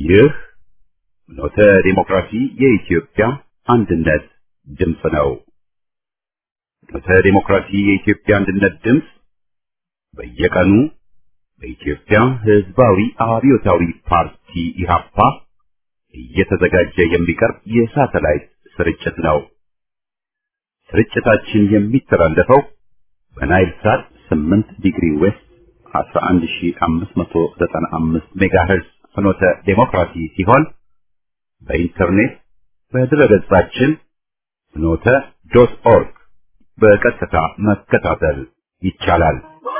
ይህ ኖተ ዲሞክራሲ የኢትዮጵያ አንድነት ድምፅ ነው። ኖተ ዲሞክራሲ የኢትዮጵያ አንድነት ድምፅ በየቀኑ በኢትዮጵያ ሕዝባዊ አብዮታዊ ፓርቲ ኢህአፓ እየተዘጋጀ የሚቀርብ የሳተላይት ስርጭት ነው። ስርጭታችን የሚተላለፈው በናይል ሳት 8 ዲግሪ ዌስት 11595 ሜጋሄርዝ ፍኖተ ዴሞክራሲ ሲሆን በኢንተርኔት በድረገጻችን ፍኖተ ዶት ኦርግ በቀጥታ መከታተል ይቻላል።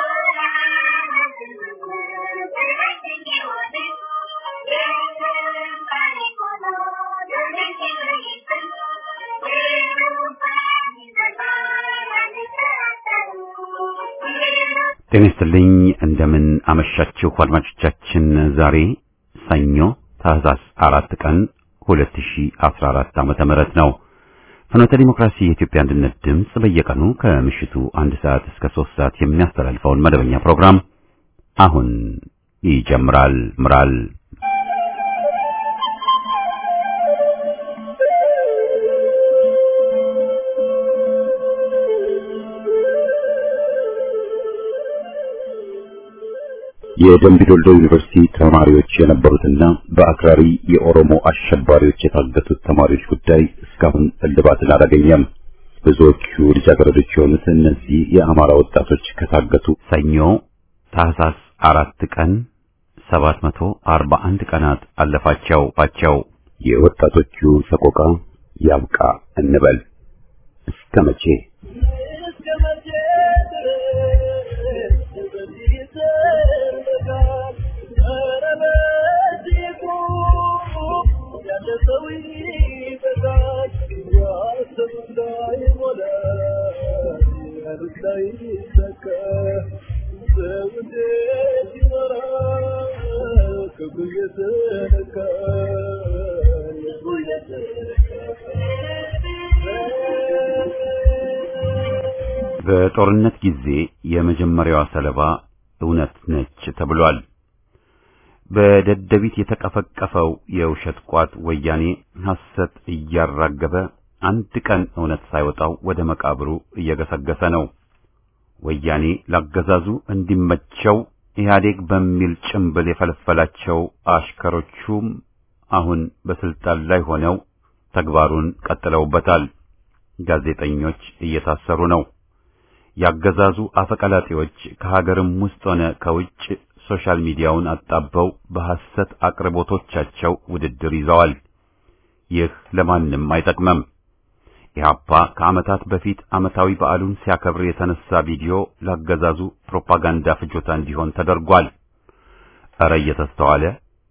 ጤና ይስጥልኝ እንደምን አመሻችሁ አድማጮቻችን። ዛሬ ሰኞ ታህሳስ አራት ቀን 2014 ዓመተ ምህረት ነው። ፍኖተ ዲሞክራሲ የኢትዮጵያ አንድነት ድምፅ በየቀኑ ከምሽቱ አንድ ሰዓት እስከ ሶስት ሰዓት የሚያስተላልፈውን መደበኛ ፕሮግራም አሁን ይጀምራል ምራል የደምቢዶልዶ ዩኒቨርሲቲ ተማሪዎች የነበሩትና በአክራሪ የኦሮሞ አሸባሪዎች የታገቱት ተማሪዎች ጉዳይ እስካሁን እልባትን አላገኘም። ብዙዎቹ ልጃገረዶች የሆኑት እነዚህ የአማራ ወጣቶች ከታገቱ ሰኞ ታህሳስ አራት ቀን 741 ቀናት አለፋቸው ቸው የወጣቶቹ ሰቆቃ ያብቃ እንበል እስከ መቼ? በጦርነት ጊዜ የመጀመሪያዋ ሰለባ እውነት ነች ተብሏል። በደደቢት የተቀፈቀፈው የውሸት ቋት ወያኔ ሐሰት እያራገበ አንድ ቀን እውነት ሳይወጣው ወደ መቃብሩ እየገሰገሰ ነው። ወያኔ ላገዛዙ እንዲመቸው ኢህአዴግ በሚል ጭምብል የፈለፈላቸው አሽከሮቹም አሁን በስልጣን ላይ ሆነው ተግባሩን ቀጥለውበታል። ጋዜጠኞች እየታሰሩ ነው። ያገዛዙ አፈቀላጤዎች ከሀገርም ውስጥ ሆነ ከውጭ ሶሻል ሚዲያውን አጣበው በሐሰት አቅርቦቶቻቸው ውድድር ይዘዋል። ይህ ለማንም አይጠቅመም። ኢህአፓ ከዓመታት በፊት ዓመታዊ በዓሉን ሲያከብር የተነሳ ቪዲዮ ላገዛዙ ፕሮፓጋንዳ ፍጆታ እንዲሆን ተደርጓል። እረ እየተስተዋለ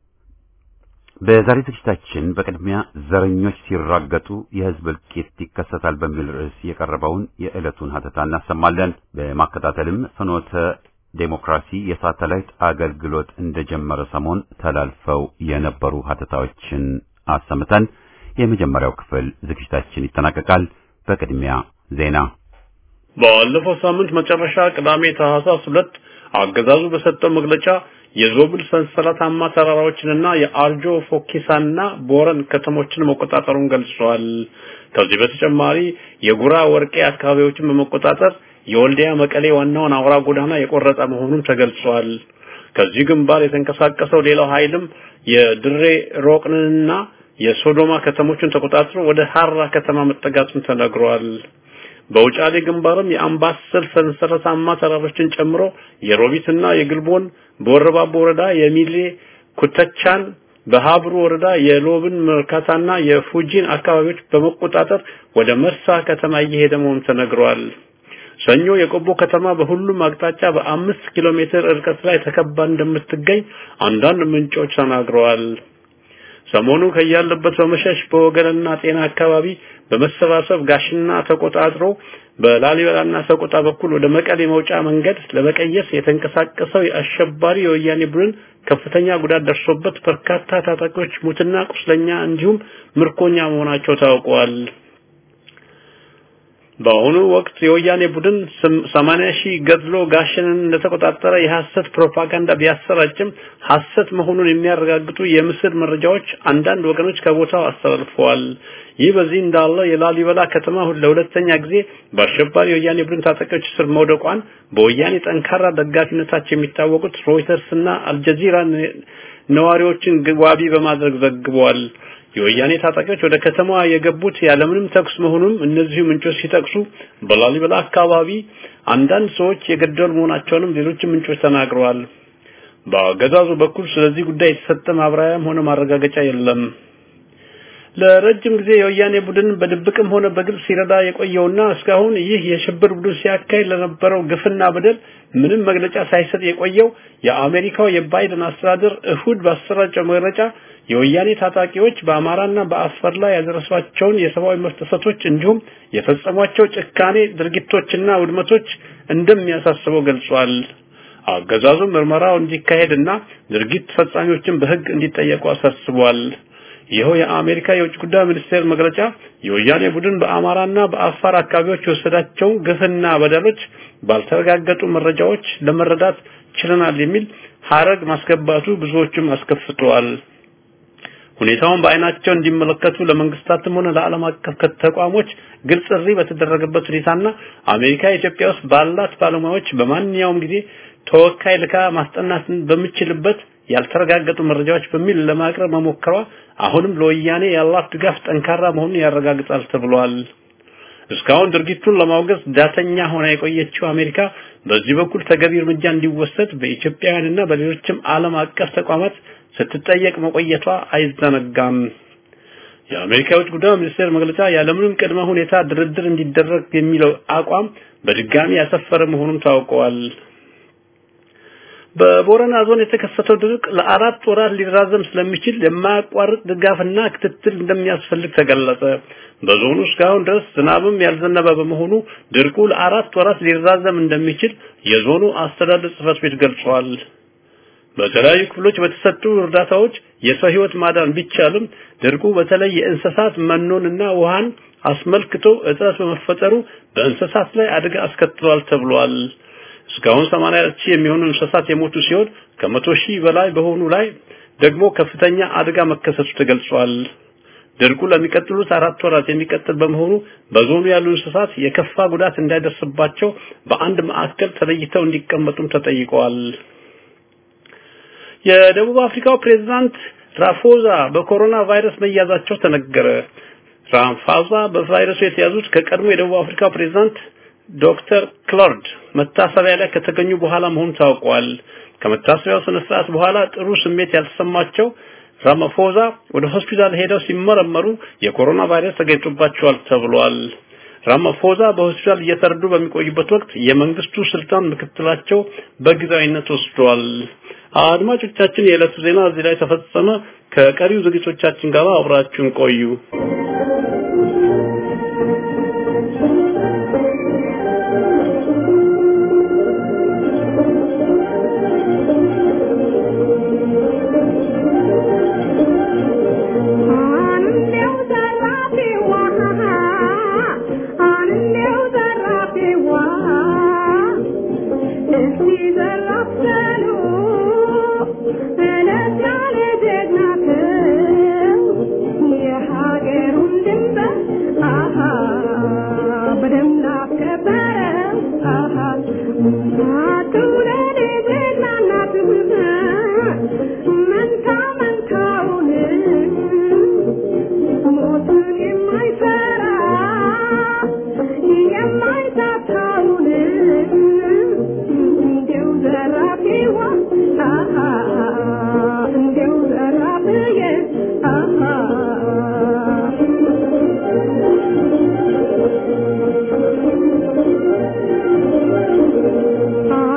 በዛሬ ዝግጅታችን በቅድሚያ ዘረኞች ሲራገጡ የሕዝብ እልቂት ይከሰታል በሚል ርዕስ የቀረበውን የዕለቱን ሀተታ እናሰማለን። በማከታተልም ፍኖተ ዴሞክራሲ የሳተላይት አገልግሎት እንደጀመረ ሰሞን ተላልፈው የነበሩ ሀተታዎችን አሰምተን የመጀመሪያው ክፍል ዝግጅታችን ይጠናቀቃል። በቅድሚያ ዜና። ባለፈው ሳምንት መጨረሻ ቅዳሜ ታህሳስ ሁለት አገዛዙ በሰጠው መግለጫ የዞብል ሰንሰለታማ ተራራዎችንና የአርጆ ፎኪሳና ቦረን ከተሞችን መቆጣጠሩን ገልጿል። ከዚህ በተጨማሪ የጉራ ወርቄ አካባቢዎችን በመቆጣጠር የወልዲያ መቀሌ ዋናውን አውራ ጎዳና የቆረጠ መሆኑን ተገልጿል። ከዚህ ግንባር የተንቀሳቀሰው ሌላው ኃይልም የድሬ ሮቅንና የሶዶማ ከተሞችን ተቆጣጥሮ ወደ ሐራ ከተማ መጠጋቱን ተነግሯል። በውጫሌ ግንባርም የአምባሰል ሰንሰለታማ ተራሮችን ጨምሮ የሮቢትና የግልቦን በወረባቦ ወረዳ የሚሌ ኩተቻን በሀብሩ ወረዳ የሎብን መርካታና የፉጂን አካባቢዎች በመቆጣጠር ወደ መርሳ ከተማ እየሄደ መሆኑ ተነግሯል። ሰኞ የቆቦ ከተማ በሁሉም አቅጣጫ በአምስት ኪሎ ሜትር ርቀት ላይ ተከባ እንደምትገኝ አንዳንድ ምንጮች ተናግረዋል። ሰሞኑ ከያለበት በመሸሽ በወገንና ጤና አካባቢ በመሰባሰብ ጋሽና ተቆጣጥሮ በላሊበላና ሰቆጣ በኩል ወደ መቀሌ መውጫ መንገድ ለመቀየስ የተንቀሳቀሰው የአሸባሪ የወያኔ ቡድን ከፍተኛ ጉዳት ደርሶበት በርካታ ታጣቂዎች ሙትና ቁስለኛ እንዲሁም ምርኮኛ መሆናቸው ታውቋል። በአሁኑ ወቅት የወያኔ ቡድን 80 ሺህ ገድሎ ጋሸንን እንደተቆጣጠረ የሐሰት ፕሮፓጋንዳ ቢያሰራጭም ሐሰት መሆኑን የሚያረጋግጡ የምስል መረጃዎች አንዳንድ ወገኖች ከቦታው አስተላልፈዋል። ይህ በዚህ እንዳለ የላሊበላ ከተማ ለሁለተኛ ጊዜ በአሸባሪ የወያኔ ቡድን ታጣቂዎች ስር መውደቋን በወያኔ ጠንካራ ደጋፊነታቸው የሚታወቁት ሮይተርስ እና አልጀዚራ ነዋሪዎችን ዋቢ በማድረግ ዘግበዋል። የወያኔ ታጣቂዎች ወደ ከተማዋ የገቡት ያለምንም ተኩስ መሆኑን እነዚሁ ምንጮች ሲጠቅሱ በላሊበላ አካባቢ አንዳንድ ሰዎች የገደሉ መሆናቸውንም ሌሎች ምንጮች ተናግረዋል። በአገዛዙ በኩል ስለዚህ ጉዳይ የተሰጠ ማብራሪያም ሆነ ማረጋገጫ የለም። ለረጅም ጊዜ የወያኔ ቡድን በድብቅም ሆነ በግልጽ ሲረዳ የቆየውና እስካሁን ይህ የሽብር ቡድን ሲያካሂድ ለነበረው ግፍና በደል ምንም መግለጫ ሳይሰጥ የቆየው የአሜሪካው የባይደን አስተዳደር እሁድ ባሰራጨው መግለጫ የወያኔ ታጣቂዎች በአማራና በአፋር ላይ ያደረሷቸውን የሰብአዊ መብት ጥሰቶች እንዲሁም የፈጸሟቸው ጭካኔ ድርጊቶችና ውድመቶች እንደሚያሳስበው ገልጿል። አገዛዙ ምርመራው እንዲካሄድና ድርጊት ፈጻሚዎችን በሕግ እንዲጠየቁ አሳስቧል። ይኸው የአሜሪካ የውጭ ጉዳይ ሚኒስቴር መግለጫ የወያኔ ቡድን በአማራና በአፋር አካባቢዎች የወሰዳቸው ግፍና በደሎች ባልተረጋገጡ መረጃዎች ለመረዳት ችለናል የሚል ሀረግ ማስገባቱ ብዙዎችም አስከፍተዋል። ሁኔታውን በአይናቸው እንዲመለከቱ ለመንግስታትም ሆነ ለዓለም አቀፍ ተቋሞች ግልጽ ጥሪ በተደረገበት ሁኔታና አሜሪካ ኢትዮጵያ ውስጥ ባላት ባለሙያዎች በማንኛውም ጊዜ ተወካይ ልካ ማስጠናት በሚችልበት ያልተረጋገጡ መረጃዎች በሚል ለማቅረብ መሞከሯ አሁንም ለወያኔ ያላት ድጋፍ ጠንካራ መሆኑን ያረጋግጣል ተብሏል። እስካሁን ድርጊቱን ለማውገዝ ዳተኛ ሆና የቆየችው አሜሪካ በዚህ በኩል ተገቢ እርምጃ እንዲወሰድ በኢትዮጵያውያንና በሌሎችም ዓለም አቀፍ ተቋማት ስትጠየቅ መቆየቷ አይዘነጋም። የአሜሪካ የውጭ ጉዳይ ሚኒስቴር መግለጫ ያለምንም ቅድመ ሁኔታ ድርድር እንዲደረግ የሚለው አቋም በድጋሚ ያሰፈረ መሆኑን ታውቀዋል። በቦረና ዞን የተከሰተው ድርቅ ለአራት ወራት ሊራዘም ስለሚችል የማያቋርጥ ድጋፍና ክትትል እንደሚያስፈልግ ተገለጸ። በዞኑ እስካሁን ድረስ ዝናብም ያልዘነበ በመሆኑ ድርቁ ለአራት ወራት ሊራዘም እንደሚችል የዞኑ አስተዳደር ጽሕፈት ቤት ገልጿል። በተለያዩ ክፍሎች በተሰጡ እርዳታዎች የሰው ሕይወት ማዳን ቢቻልም ድርቁ በተለይ የእንስሳት መኖንና ውሃን አስመልክቶ እጥረት በመፈጠሩ በእንስሳት ላይ አደጋ አስከትሏል ተብሏል። እስካሁን 80 ሺህ የሚሆኑ እንስሳት የሞቱ ሲሆን ከመቶ ሺህ በላይ በሆኑ ላይ ደግሞ ከፍተኛ አደጋ መከሰቱ ተገልጿል። ድርቁ ለሚቀጥሉት አራት ወራት የሚቀጥል በመሆኑ በዞኑ ያሉ እንስሳት የከፋ ጉዳት እንዳይደርስባቸው በአንድ ማዕከል ተለይተው እንዲቀመጡም ተጠይቀዋል። የደቡብ አፍሪካው ፕሬዝዳንት ራፎዛ በኮሮና ቫይረስ መያዛቸው ተነገረ። ራፎዛ በቫይረሱ የተያዙት ከቀድሞ የደቡብ አፍሪካ ፕሬዝዳንት ዶክተር ክሎርድ መታሰቢያ ላይ ከተገኙ በኋላ መሆኑ ታውቋል። ከመታሰቢያው ስነ ስርዓት በኋላ ጥሩ ስሜት ያልተሰማቸው ራማፎዛ ወደ ሆስፒታል ሄደው ሲመረመሩ የኮሮና ቫይረስ ተገኝቶባቸዋል ተብሏል። ራማፎዛ በሆስፒታል እየተረዱ በሚቆዩበት ወቅት የመንግስቱ ስልጣን ምክትላቸው በጊዜያዊነት ወስዷል። አድማጮቻችን፣ የዕለቱ ዜና እዚህ ላይ ተፈጸመ። ከቀሪው ዝግጅቶቻችን ጋር አብራችሁን ቆዩ። Ah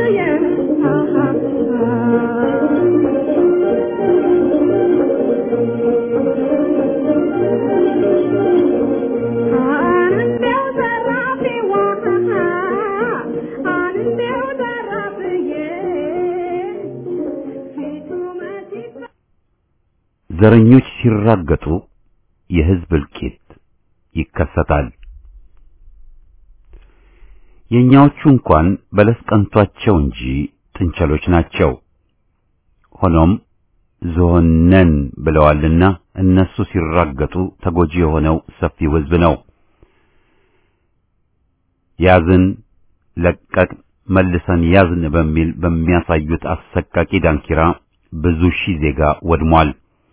ዘረኞች ሲራገጡ የህዝብ እልቂት ይከሰታል። የኛዎቹ እንኳን በለስ ቀንቷቸው እንጂ ጥንቸሎች ናቸው። ሆኖም ዝሆነን ብለዋልና እነሱ ሲራገጡ ተጎጂ የሆነው ሰፊው ህዝብ ነው። ያዝን ለቀቅ መልሰን ያዝን በሚል በሚያሳዩት አሰቃቂ ዳንኪራ ብዙ ሺህ ዜጋ ወድሟል።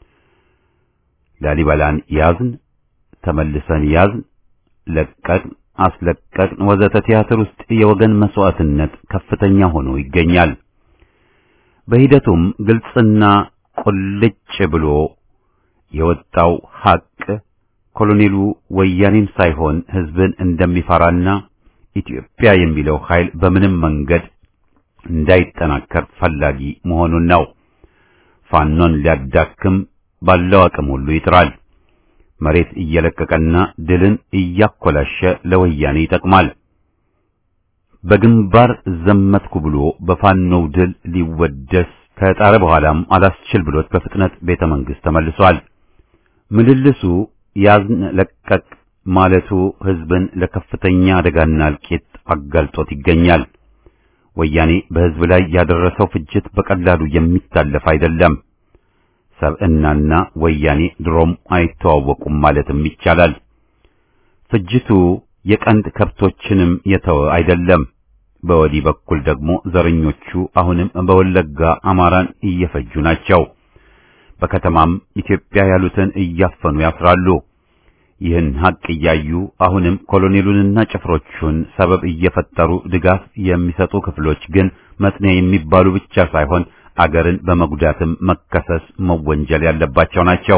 ላሊበላን ያዝን፣ ተመልሰን ያዝን፣ ለቀቅን፣ አስለቀቅን ወዘተ ቲያትር ውስጥ የወገን መስዋዕትነት ከፍተኛ ሆኖ ይገኛል። በሂደቱም ግልጽና ቁልጭ ብሎ የወጣው ሐቅ ኮሎኔሉ ወያኔን ሳይሆን ህዝብን እንደሚፈራና ኢትዮጵያ የሚለው ኃይል በምንም መንገድ እንዳይጠናከር ፈላጊ መሆኑን ነው። ፋኖን ሊያዳክም ባለው አቅም ሁሉ ይጥራል። መሬት እየለቀቀና ድልን እያኮላሸ ለወያኔ ይጠቅማል። በግንባር ዘመትኩ ብሎ በፋኖው ድል ሊወደስ ከጣረ በኋላም አላስችል ብሎት በፍጥነት ቤተ መንግሥት ተመልሷል። ምልልሱ ያዝን ለቀቅ ማለቱ ህዝብን ለከፍተኛ አደጋና እልቂት አጋልጦት ይገኛል። ወያኔ በህዝብ ላይ ያደረሰው ፍጅት በቀላሉ የሚታለፍ አይደለም። ሰብዕናና ወያኔ ድሮም አይተዋወቁም ማለትም ይቻላል። ፍጅቱ የቀንድ ከብቶችንም የተወ አይደለም። በወዲህ በኩል ደግሞ ዘረኞቹ አሁንም በወለጋ አማራን እየፈጁ ናቸው። በከተማም ኢትዮጵያ ያሉትን እያፈኑ ያስራሉ። ይህን ሀቅ እያዩ አሁንም ኮሎኔሉንና ጭፍሮቹን ሰበብ እየፈጠሩ ድጋፍ የሚሰጡ ክፍሎች ግን መጥኔ የሚባሉ ብቻ ሳይሆን አገርን በመጉዳትም መከሰስ መወንጀል ያለባቸው ናቸው።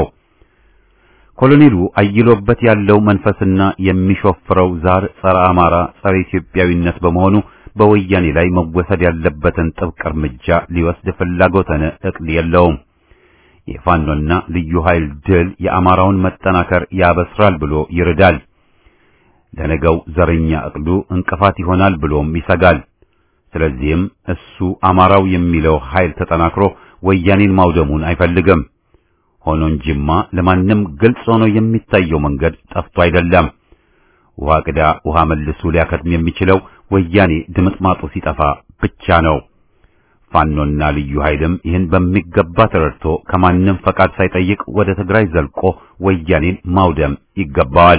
ኮሎኔሉ አይሎበት ያለው መንፈስና የሚሾፍረው ዛር ጸረ አማራ፣ ጸረ ኢትዮጵያዊነት በመሆኑ በወያኔ ላይ መወሰድ ያለበትን ጥብቅ እርምጃ ሊወስድ ፍላጎተነ እቅድ የለውም። የፋኖና ልዩ ኃይል ድል የአማራውን መጠናከር ያበስራል ብሎ ይርዳል። ለነገው ዘረኛ እቅዱ እንቅፋት ይሆናል ብሎም ይሰጋል። ስለዚህም እሱ አማራው የሚለው ኃይል ተጠናክሮ ወያኔን ማውደሙን አይፈልግም። ሆኖ እንጂማ ለማንም ግልጽ ሆኖ የሚታየው መንገድ ጠፍቶ አይደለም። ውሃ ቅዳ ውሃ መልሱ ሊያከትም የሚችለው ወያኔ ድምጥማጡ ሲጠፋ ብቻ ነው። ፋኖና ልዩ ኃይልም ይህን በሚገባ ተረድቶ ከማንም ፈቃድ ሳይጠይቅ ወደ ትግራይ ዘልቆ ወያኔን ማውደም ይገባዋል።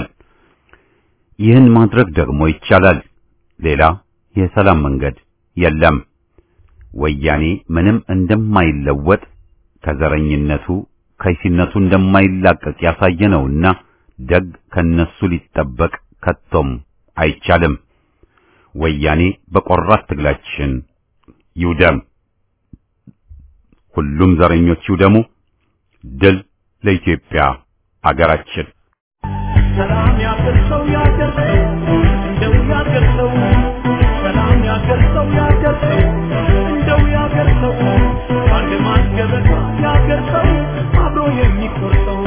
ይህን ማድረግ ደግሞ ይቻላል። ሌላ የሰላም መንገድ የለም። ወያኔ ምንም እንደማይለወጥ ከዘረኝነቱ ከይሲነቱ እንደማይላቀቅ ያሳየነውና ደግ ከነሱ ሊጠበቅ ከቶም አይቻልም። ወያኔ በቆራት ትግላችን ይውደም። ሁሉም ዘረኞች ይውደሙ። ድል ለኢትዮጵያ አገራችን። ሰላም ያገር ሰው ያገር ሰው እንደው ያገር ሰው ሰላም ያገር ሰው ያገር ሰው እንደው ያገር ሰው አንድ ማስገበታ ያገር ሰው አብሮ የሚቆርጠው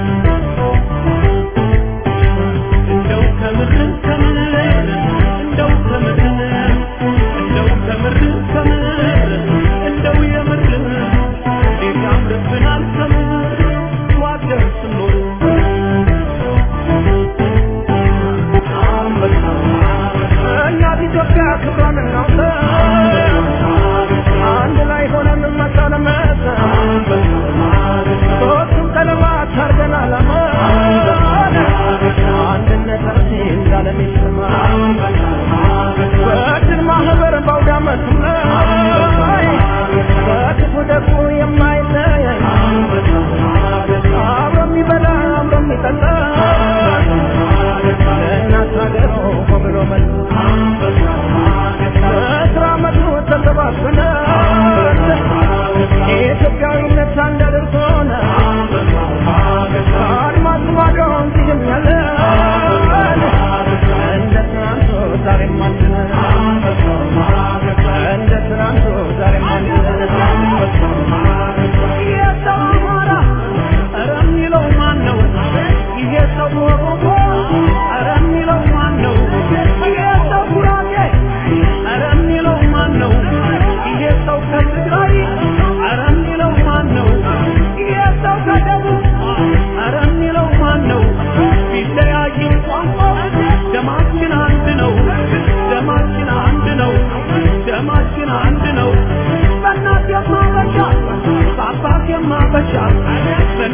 እንደው ከምር ከምር እንደው ከምር እንደው ከምር ከምር እንደው የምር እንዴት ያምርብናል ከምር ዋገር ስኖር እናት ኢትዮጵያ ክብሯን እናውጣ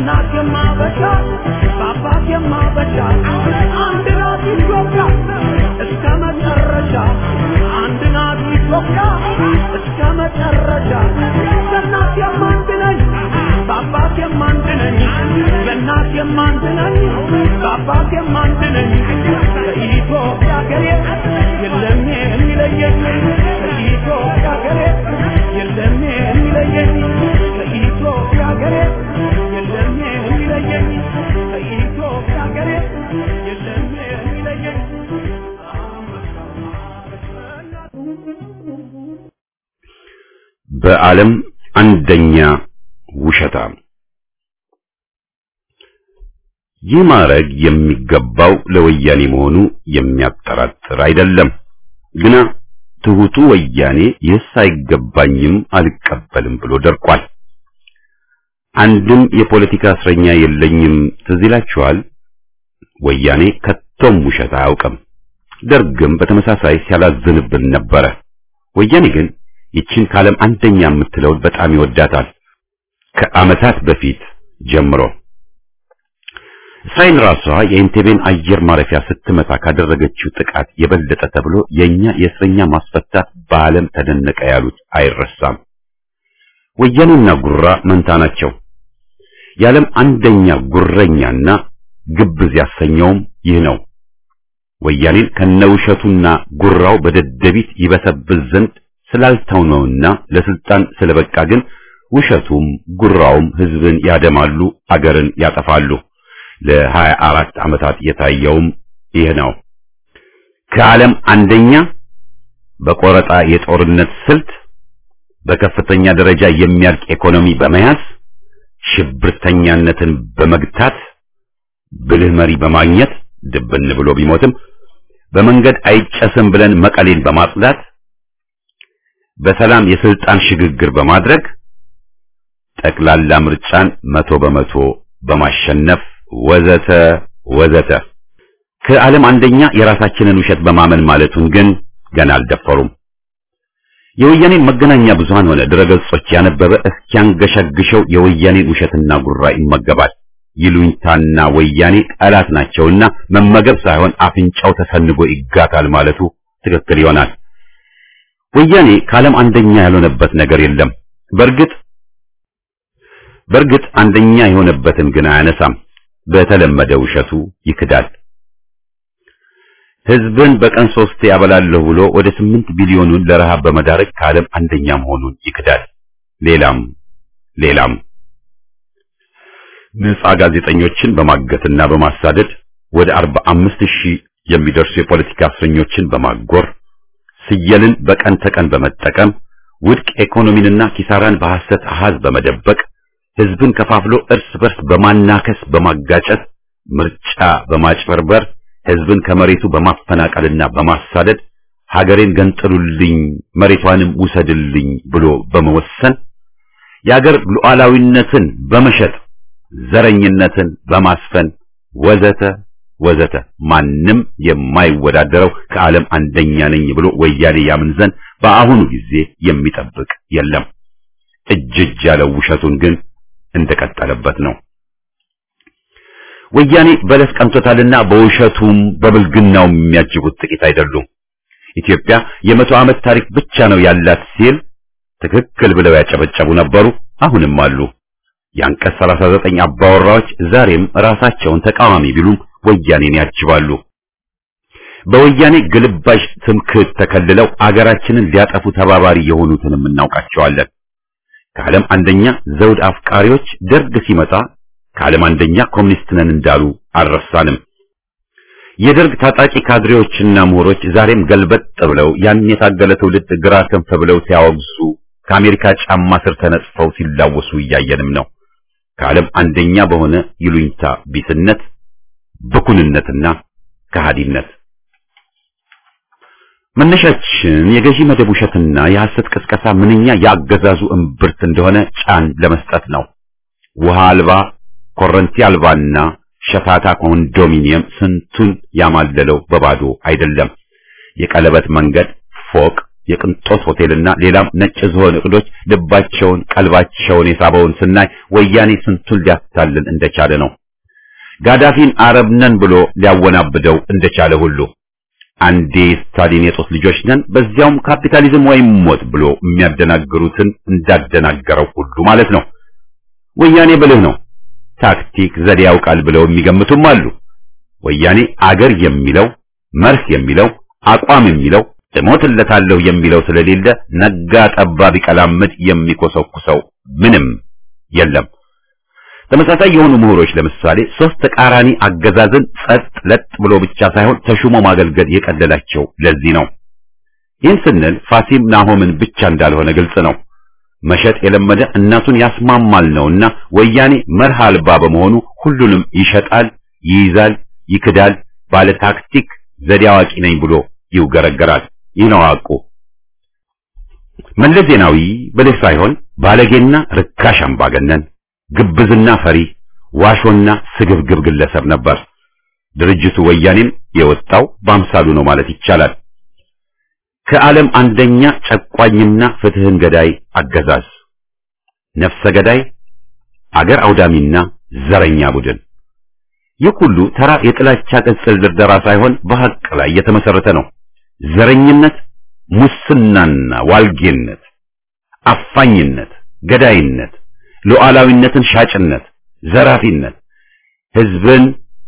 በእናት የማበሻ በአባት የማበሻ አንድ ናት ኢትዮጵያ እስከ መጨረሻ አንድ ናት ኢትዮጵያ እስከ መጨረሻ በእናት የማንድ ነኝ በአባት የማንድ ነኝ በእናት የማንድ ነኝ በአባት የማንድ ነኝ ከኢትዮጵያ ሀገሬ የለም የሚለየኝ ከኢትዮጵያ ሀገሬ የለም የሚለየኝ ከኢትዮጵያ ሀገሬ የለም የሚለየኝ ከኢትዮጵያ ሀገሬ የለም የሚለየኝ በዓለም አንደኛ ውሸታም። ይህ ማዕረግ የሚገባው ለወያኔ መሆኑ የሚያጠራጥር አይደለም። ግና ትሁቱ ወያኔ ይህስ አይገባኝም አልቀበልም ብሎ ደርቋል። አንድም የፖለቲካ እስረኛ የለኝም ትዝ ይላችኋል። ወያኔ ከቶም ውሸት አያውቅም። ደርግም በተመሳሳይ ሲያላዝንብን ነበረ። ወያኔ ግን ይችን ካለም አንደኛ የምትለውን በጣም ይወዳታል። ከዓመታት በፊት ጀምሮ እስራኤል ራሷ የኢንቴቤን አየር ማረፊያ ስትመታ ካደረገችው ጥቃት የበለጠ ተብሎ የኛ የእስረኛ ማስፈታት በዓለም ተደነቀ ያሉት አይረሳም። ወያኔና ጉራ መንታ ናቸው። የዓለም አንደኛ ጉረኛና ግብዝ ያሰኘውም ይህ ነው። ወያኔን ከነውሸቱና ጉራው በደደቢት ይበሰብስ ዘንድ ስላልተውነውና ለስልጣን ስለበቃ ግን ውሸቱም ጉራውም ህዝብን ያደማሉ፣ አገርን ያጠፋሉ። ለሀያ አራት ዓመታት የታየውም ይህ ነው። ከዓለም አንደኛ በቆረጣ የጦርነት ስልት በከፍተኛ ደረጃ የሚያልቅ ኢኮኖሚ በመያዝ ሽብርተኛነትን በመግታት ብልህ መሪ በማግኘት ድብን ብሎ ቢሞትም በመንገድ አይጨስም ብለን መቀሌን በማጽዳት በሰላም የስልጣን ሽግግር በማድረግ ጠቅላላ ምርጫን መቶ በመቶ በማሸነፍ ወዘተ ወዘተ ከዓለም አንደኛ የራሳችንን ውሸት በማመን ማለቱን ግን ገና አልደፈሩም። የወያኔን መገናኛ ብዙሃን ሆነ ድረገጾች ያነበበ እስኪያንገሸግሸው የወያኔን ውሸትና ጉራ ይመገባል። ይሉኝታና ወያኔ ጠላት ናቸውና መመገብ ሳይሆን አፍንጫው ተሰንጎ ይጋታል ማለቱ ትክክል ይሆናል። ወያኔ ከዓለም አንደኛ ያልሆነበት ነገር የለም። በእርግጥ በእርግጥ አንደኛ የሆነበትን ግን አያነሳም። በተለመደ ውሸቱ ይክዳል። ህዝብን በቀን ሶስቴ ያበላለሁ ብሎ ወደ ስምንት ቢሊዮኑን ለረሃብ በመዳረግ ከዓለም አንደኛ መሆኑን ይክዳል። ሌላም ሌላም ነጻ ጋዜጠኞችን በማገትና በማሳደድ ወደ አርባ አምስት ሺህ የሚደርሱ የፖለቲካ እስረኞችን በማጎር ስየልን በቀን ተቀን በመጠቀም ውድቅ ኢኮኖሚንና ኪሳራን በሐሰት አሃዝ በመደበቅ ህዝብን ከፋፍሎ እርስ በርስ በማናከስ በማጋጨት ምርጫ በማጭበርበር ህዝብን ከመሬቱ በማፈናቀልና በማሳደድ ሀገሬን ገንጥሉልኝ መሬቷንም ውሰድልኝ ብሎ በመወሰን የሀገር ሉዓላዊነትን በመሸጥ ዘረኝነትን በማስፈን ወዘተ ወዘተ ማንም የማይወዳደረው ከዓለም አንደኛ ነኝ ብሎ ወያኔ ያምን ዘንድ በአሁኑ ጊዜ የሚጠብቅ የለም። እጅ እጅ ያለው ውሸቱን ግን እንደቀጠለበት ነው። ወያኔ በለስ ቀንቶታልና በውሸቱም በብልግናውም የሚያጅቡት ጥቂት አይደሉም። ኢትዮጵያ የመቶ ዓመት ታሪክ ብቻ ነው ያላት ሲል ትክክል ብለው ያጨበጨቡ ነበሩ፣ አሁንም አሉ። የአንቀጽ 39 አባወራዎች ዛሬም ራሳቸውን ተቃዋሚ ቢሉም ወያኔን ያጅባሉ። በወያኔ ግልባሽ ትምክህት ተከልለው አገራችንን ሊያጠፉ ተባባሪ የሆኑትንም እናውቃቸዋለን። ከዓለም አንደኛ ዘውድ አፍቃሪዎች ደርግ ሲመጣ ከዓለም አንደኛ ኮሚኒስት ነን እንዳሉ አልረሳንም። የደርግ ታጣቂ ካድሬዎችና ምሁሮች ዛሬም ገልበጥ ብለው ያን የታገለ ትውልድ ግራ ክንፍ ብለው ሲያወግዙ ከአሜሪካ ጫማ ስር ተነጽፈው ሲላወሱ እያየንም ነው። ከዓለም አንደኛ በሆነ ይሉኝታ ቢስነት፣ ብኩንነትና ከሃዲነት መነሻችን የገዢ መደብ ውሸትና የሐሰት ቅስቀሳ ምንኛ ያገዛዙ እምብርት እንደሆነ ጫን ለመስጠት ነው። ውሃ አልባ ኮረንቲ አልባና ሸታታ ኮንዶሚኒየም ስንቱን ያማለለው በባዶ አይደለም። የቀለበት መንገድ፣ ፎቅ፣ የቅንጦት ሆቴልና ሌላም ነጭ ዝሆን እቅዶች ልባቸውን ቀልባቸውን የሳበውን ስናይ ወያኔ ስንቱን ሊያታልል እንደቻለ ነው። ጋዳፊን አረብ ነን ብሎ ሊያወናብደው እንደቻለ ሁሉ አንዴ ስታሊን የጦስ ልጆች ነን በዚያውም ካፒታሊዝም ወይም ሞት ብሎ የሚያደናግሩትን እንዳደናገረው ሁሉ ማለት ነው። ወያኔ ብልህ ነው፣ ታክቲክ ዘዴ ያውቃል ብለው የሚገምቱም አሉ። ወያኔ አገር የሚለው መርህ የሚለው አቋም የሚለው እሞትለታለሁ የሚለው ስለሌለ ነጋ ጠባ ቢቀላምድ የሚኮሰኩሰው ምንም የለም። ተመሳሳይ የሆኑ ምሁሮች ለምሳሌ ሶስት ተቃራኒ አገዛዝን ጸጥ ለጥ ብሎ ብቻ ሳይሆን ተሹሞ ማገልገል የቀለላቸው ለዚህ ነው። ይህን ስንል ፋሲም ናሆምን ብቻ እንዳልሆነ ግልጽ ነው። መሸጥ የለመደ እናቱን ያስማማል ነውና ወያኔ መርህ አልባ በመሆኑ ሁሉንም ይሸጣል፣ ይይዛል፣ ይክዳል፣ ባለ ታክቲክ ዘዴ አዋቂ ነኝ ብሎ ይውገረገራል። ይህ ነው ሐቁ። መለስ ዜናዊ ብልህ ሳይሆን ባለጌና ርካሽ አምባገነን ግብዝና ፈሪ ዋሾና ስግብግብ ግለሰብ ነበር። ድርጅቱ ወያኔም የወጣው በአምሳሉ ነው ማለት ይቻላል። ከዓለም አንደኛ ጨቋኝና ፍትህን ገዳይ አገዛዝ፣ ነፍሰ ገዳይ፣ አገር አውዳሚና ዘረኛ ቡድን። ይህ ሁሉ ተራ የጥላቻ ቅጽል ድርደራ ሳይሆን በሐቅ ላይ የተመሰረተ ነው። ዘረኝነት፣ ሙስናና ዋልጌነት፣ አፋኝነት፣ ገዳይነት ሉዓላዊነትን ሻጭነት፣ ዘራፊነት፣ ህዝብን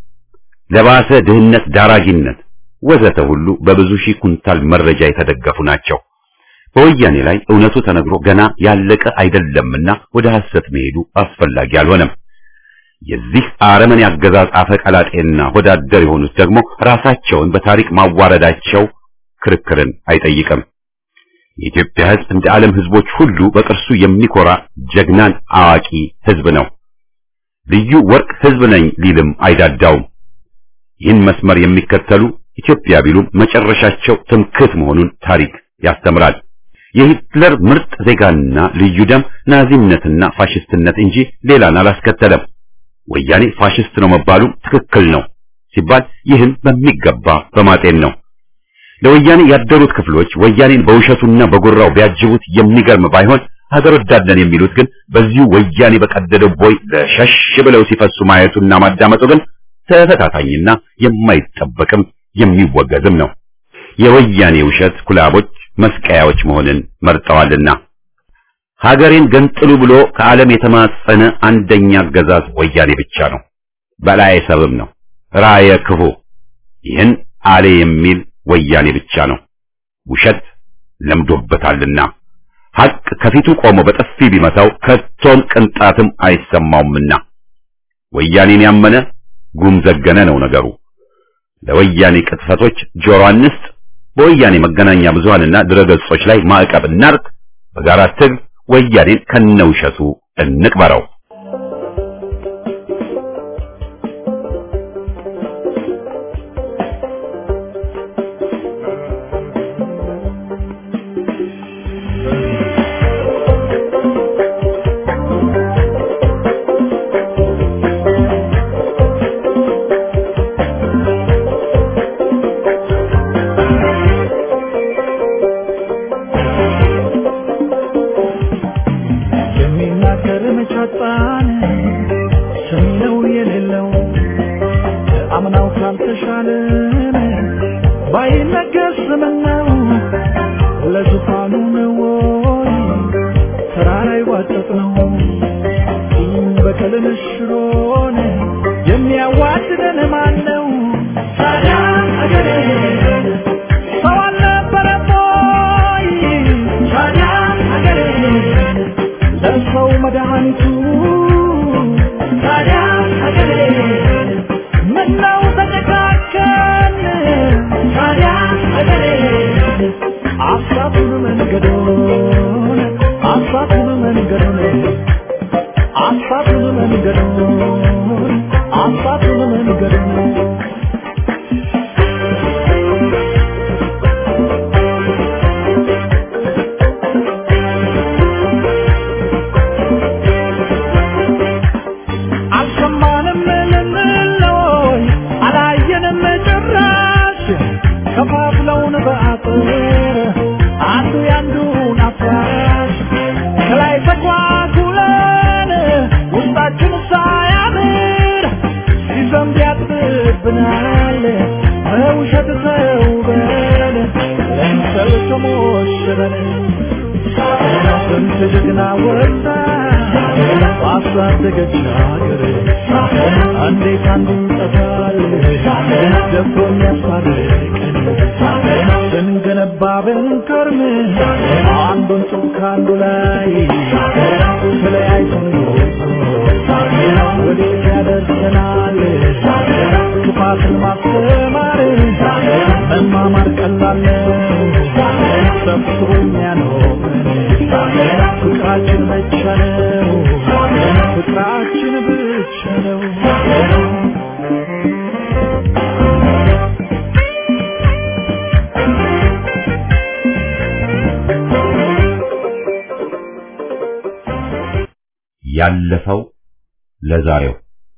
ለባሰ ድህነት ዳራጊነት ወዘተ ሁሉ በብዙ ሺህ ኩንታል መረጃ የተደገፉ ናቸው። በወያኔ ላይ እውነቱ ተነግሮ ገና ያለቀ አይደለምና ወደ ሐሰት መሄዱ አስፈላጊ አልሆነም። የዚህ አረመኔ አገዛዝ አፈቀላጤና ወዳደር የሆኑት ደግሞ ራሳቸውን በታሪክ ማዋረዳቸው ክርክርን አይጠይቅም። የኢትዮጵያ ህዝብ እንደ ዓለም ህዝቦች ሁሉ በቅርሱ የሚኮራ ጀግናን አዋቂ ህዝብ ነው። ልዩ ወርቅ ህዝብ ነኝ ሊልም አይዳዳውም። ይህን መስመር የሚከተሉ ኢትዮጵያ ቢሉም መጨረሻቸው ትምክህት መሆኑን ታሪክ ያስተምራል። የሂትለር ምርጥ ዜጋና ልዩ ደም ናዚነትና ፋሽስትነት እንጂ ሌላን አላስከተለም። ወያኔ ፋሽስት ነው መባሉ ትክክል ነው ሲባል ይህን በሚገባ በማጤን ነው። ለወያኔ ያደሩት ክፍሎች ወያኔን በውሸቱና በጉራው ቢያጅቡት የሚገርም ባይሆን ሀገር ወዳድነን የሚሉት ግን በዚሁ ወያኔ በቀደደው ቦይ ለሸሽ ብለው ሲፈሱ ማየቱና ማዳመጡ ግን ተፈታታኝና የማይጠበቅም የሚወገዝም ነው። የወያኔ ውሸት ኩላቦች መስቀያዎች መሆንን መርጠዋልና ሀገሬን ገንጥሉ ብሎ ከዓለም የተማጸነ አንደኛ አገዛዝ ወያኔ ብቻ ነው። በላይ ሰብም ነው ራየ ክፉ ይህን አሌ የሚል ወያኔ ብቻ ነው። ውሸት ለምዶበታልና ሐቅ ከፊቱ ቆሞ በጥፊ ቢመታው ከቶም ቅንጣትም አይሰማውምና ወያኔን ያመነ ጉም ዘገነ ነው ነገሩ። ለወያኔ ቅጥፈቶች ጆሮ አንስጥ። በወያኔ መገናኛ ብዙሃንና ድረገጾች ላይ ማዕቀብ እናርግ። በጋራ ትግል ወያኔን ከነውሸቱ እንቅበረው። የሚናገር መቻጣን ሰሚ ነው የሌለው አምናው ካልተሻለን ባይነገር ስምነው ለዙፋኑ ነው ወይ ተራራ ይዋጠጥ ነው ቂም በቀልን ሽሮን የሚያዋድደን ማን ነው ታዲያ አገሬ ሰው አልነበረም ወይ ታዲያ አገሬ ለሰው መድኃኒቱ ታዲያ ሀገሬ ምነው ተጨካከን ታዲያ ሀገሬ አሳቱን መንገዶን አሳቱን መንገዶን አሳቱን መንገዶን አሳቱን መንገዶን ሲያጓጉለን ውስጣችን ሳያምር ሲዘንብ ያጥብብናል በውሸት ተውበን ለምሰል ተሞሽረን ስንት ጀግና ወጣ ባሳደገች ሀገር እንዴት አንዱን ጠፋል ደፍሮ የሚያስታርቀን ስንገነባ ብንከርም አንዱን ጡብ ከአንዱ ላይ ተለያይቶን ወዴት ያደርሰናል ክፋትን ማስተማር መማማር ቀላል ነው ሰብስቦ የሚያኖረን ፍቅራችን ብቻ ነው ፍቅራችን ብቻ ነው ያለፈው ለዛሬው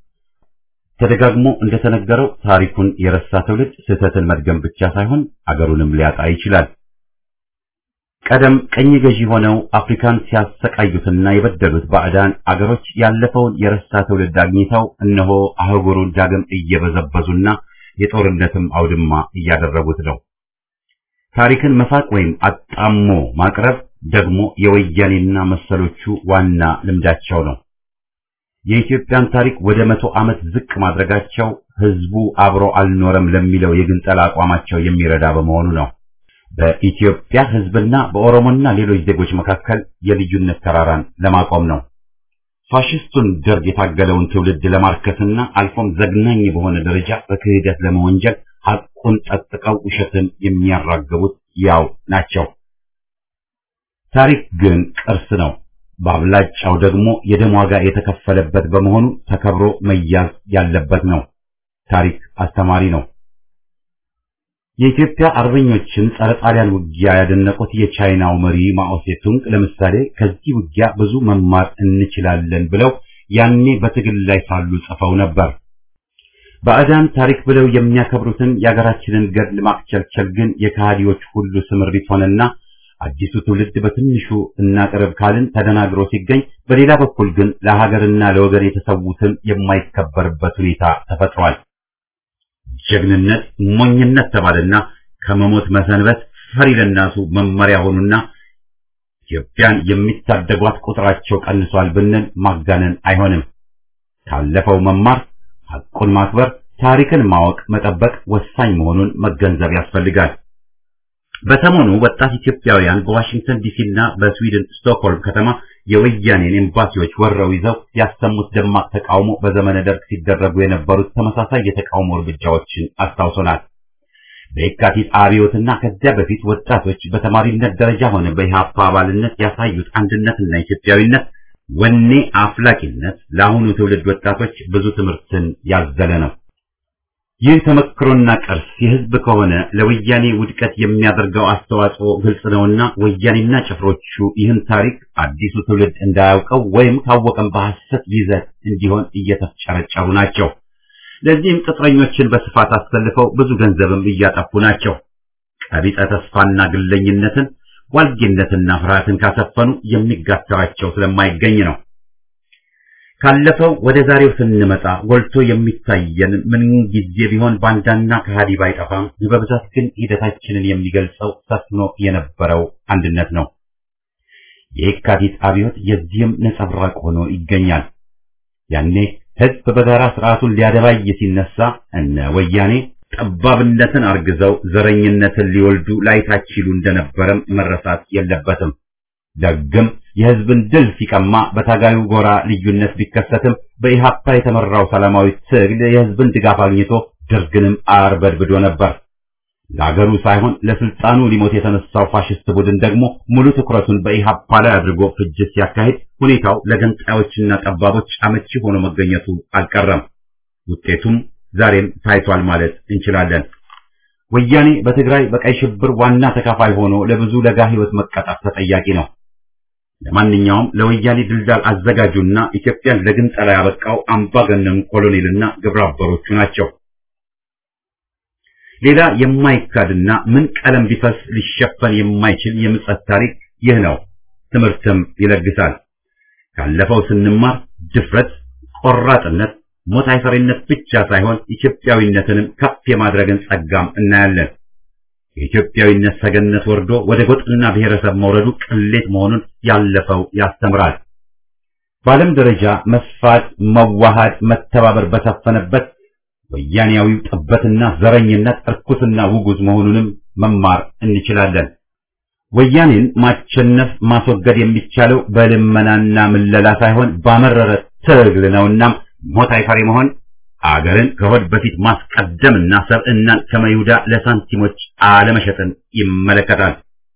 ተደጋግሞ እንደተነገረው ታሪኩን የረሳ ትውልድ ስህተትን መድገም ብቻ ሳይሆን አገሩንም ሊያጣ ይችላል። ቀደም ቀኝ ገዢ ሆነው አፍሪካን ሲያሰቃዩትና የበደሉት ባዕዳን አገሮች ያለፈውን የረሳ ትውልድ አግኝተው እነሆ አህጉሩን ዳግም እየበዘበዙና የጦርነትም አውድማ እያደረጉት ነው። ታሪክን መፋቅ ወይም አጣሞ ማቅረብ ደግሞ የወያኔና መሰሎቹ ዋና ልምዳቸው ነው። የኢትዮጵያን ታሪክ ወደ መቶ ዓመት ዝቅ ማድረጋቸው ህዝቡ አብሮ አልኖረም ለሚለው የግንጠላ አቋማቸው የሚረዳ በመሆኑ ነው። በኢትዮጵያ ህዝብና በኦሮሞና ሌሎች ዜጎች መካከል የልዩነት ተራራን ለማቆም ነው። ፋሽስቱን ደርግ የታገለውን ትውልድ ለማርከስና አልፎም ዘግናኝ በሆነ ደረጃ በክህደት ለመወንጀል ሐቁን ጠጥቀው ውሸትን የሚያራግቡት ያው ናቸው። ታሪክ ግን ቅርስ ነው። በአብላጫው ደግሞ የደም ዋጋ የተከፈለበት በመሆኑ ተከብሮ መያዝ ያለበት ነው። ታሪክ አስተማሪ ነው። የኢትዮጵያ አርበኞችን ጸረ ጣሊያን ውጊያ ያደነቁት የቻይናው መሪ ማኦ ሴቱንግ ለምሳሌ ከዚህ ውጊያ ብዙ መማር እንችላለን ብለው ያኔ በትግል ላይ ሳሉ ጽፈው ነበር። ባዕዳን ታሪክ ብለው የሚያከብሩትን የአገራችንን ገድል ማክቸልቸል ግን የከሃዲዎች ሁሉ ስምሪት ሆነና አዲሱ ትውልድ በትንሹ እናቅርብ ካልን ተደናግሮ ሲገኝ፣ በሌላ በኩል ግን ለሀገርና ለወገን የተሰዉትን የማይከበርበት ሁኔታ ተፈጥሯል። ጀግንነት ሞኝነት ተባለና ከመሞት መሰንበት ፈሪ ለናሱ መመሪያ ሆኑና ኢትዮጵያን የሚታደጓት ቁጥራቸው ቀንሷል ብንል ማጋነን አይሆንም። ካለፈው መማር፣ ሐቁን ማክበር፣ ታሪክን ማወቅ፣ መጠበቅ ወሳኝ መሆኑን መገንዘብ ያስፈልጋል። በሰሞኑ ወጣት ኢትዮጵያውያን በዋሽንግተን ዲሲና በስዊድን ስቶክሆልም ከተማ የወያኔን ኤምባሲዎች ወረው ይዘው ያሰሙት ደማቅ ተቃውሞ በዘመነ ደርግ ሲደረጉ የነበሩት ተመሳሳይ የተቃውሞ እርምጃዎችን አስታውሶናል። በየካቲት አብዮትና ከዚያ በፊት ወጣቶች በተማሪነት ደረጃ ሆነ በኢህአፓ አባልነት ያሳዩት አንድነትና ኢትዮጵያዊነት ወኔ አፍላቂነት ለአሁኑ ትውልድ ወጣቶች ብዙ ትምህርትን ያዘለ ነው። ይህ ተመክሮና ቅርስ የህዝብ ከሆነ ለወያኔ ውድቀት የሚያደርገው አስተዋጽኦ ግልጽ ነውና ወያኔና ጭፍሮቹ ይህን ታሪክ አዲሱ ትውልድ እንዳያውቀው ወይም ካወቀም በሐሰት ይዘት እንዲሆን እየተፍጨረጨሩ ናቸው። ለዚህም ቅጥረኞችን በስፋት አሰልፈው ብዙ ገንዘብም እያጠፉ ናቸው። ቀቢጸ ተስፋና ግለኝነትን፣ ዋልጌነትና ፍርሃትን ካሰፈኑ የሚጋተራቸው ስለማይገኝ ነው። ካለፈው ወደ ዛሬው ስንመጣ ጎልቶ የሚታየን ምን ጊዜ ቢሆን ባንዳና ከሃዲ ባይጠፋም በብዛት ግን ሂደታችንን የሚገልጸው ሰፍኖ የነበረው አንድነት ነው። የየካቲት አብዮት የዚህም ነጸብራቅ ሆኖ ይገኛል። ያኔ ህዝብ በጋራ ስርዓቱን ሊያደባይ ሲነሳ እነ ወያኔ ጠባብነትን አርግዘው ዘረኝነትን ሊወልዱ ላይታች ይሉ እንደነበረም መረሳት የለበትም። ደግም የህዝብን ድል ሲቀማ በታጋዩ ጎራ ልዩነት ቢከሰትም በኢሃፓ የተመራው ሰላማዊ ትግል የህዝብን ድጋፍ አግኝቶ ደርግንም አርበድብዶ ነበር። ለአገሩ ሳይሆን ለስልጣኑ ሊሞት የተነሳው ፋሽስት ቡድን ደግሞ ሙሉ ትኩረቱን በኢሃፓ ላይ አድርጎ ፍጅት ሲያካሂድ ሁኔታው ለገንጣዮችና ጠባቦች አመቺ ሆኖ መገኘቱ አልቀረም። ውጤቱም ዛሬም ታይቷል ማለት እንችላለን። ወያኔ በትግራይ በቀይ ሽብር ዋና ተካፋይ ሆኖ ለብዙ ለጋ ህይወት መቀጣት ተጠያቂ ነው። ለማንኛውም ለወያኔ ድልዳል አዘጋጁና ኢትዮጵያን ለግንጠላ ያበቃው አምባገነኑ ኮሎኔልና ግብረ አበሮቹ ናቸው። ሌላ የማይካድና ምን ቀለም ቢፈስ ሊሸፈን የማይችል የምጸት ታሪክ ይህ ነው። ትምህርትም ይለግሳል። ካለፈው ስንማር ድፍረት፣ ቆራጥነት፣ ሞት አይፈሪነት ብቻ ሳይሆን ኢትዮጵያዊነትንም ከፍ የማድረግን ጸጋም እናያለን። የኢትዮጵያዊነት ሰገነት ወርዶ ወደ ጎጥና ብሔረሰብ መውረዱ ቅሌት መሆኑን ያለፈው ያስተምራል። በዓለም ደረጃ መስፋት፣ መዋሃድ፣ መተባበር በሰፈነበት ወያኔያዊው ጥበትና ዘረኝነት እርኩስና ውጉዝ መሆኑንም መማር እንችላለን። ወያኔን ማቸነፍ ማስወገድ የሚቻለው በልመናና ምለላ ሳይሆን ባመረረ ትግል ነውና ሞት አይፈሪ መሆን አገርን ከሆድ በፊት ማስቀደምና ሰብዕናን ከመይሁዳ ለሳንቲሞች አለመሸጥን ይመለከታል።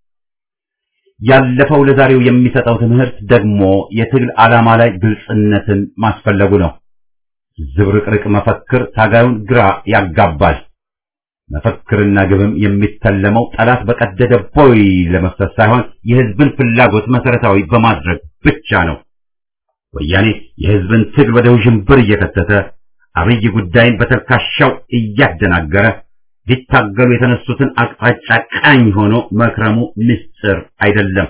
ያለፈው ለዛሬው የሚሰጠው ትምህርት ደግሞ የትግል ዓላማ ላይ ግልጽነትን ማስፈለጉ ነው። ዝብርቅርቅ መፈክር ታጋዩን ግራ ያጋባል። መፈክርና ግብም የሚተለመው ጠላት በቀደደ ቦይ ለመፍሰስ ሳይሆን የሕዝብን ፍላጎት መሰረታዊ በማድረግ ብቻ ነው። ወያኔ የሕዝብን ትግል ወደ ውዥንብር እየከተተ አብይ ጉዳይን በተልካሻው እያደናገረ ሊታገሉ የተነሱትን አቅጣጫ ቃኝ ሆኖ መክረሙ ምስጢር አይደለም።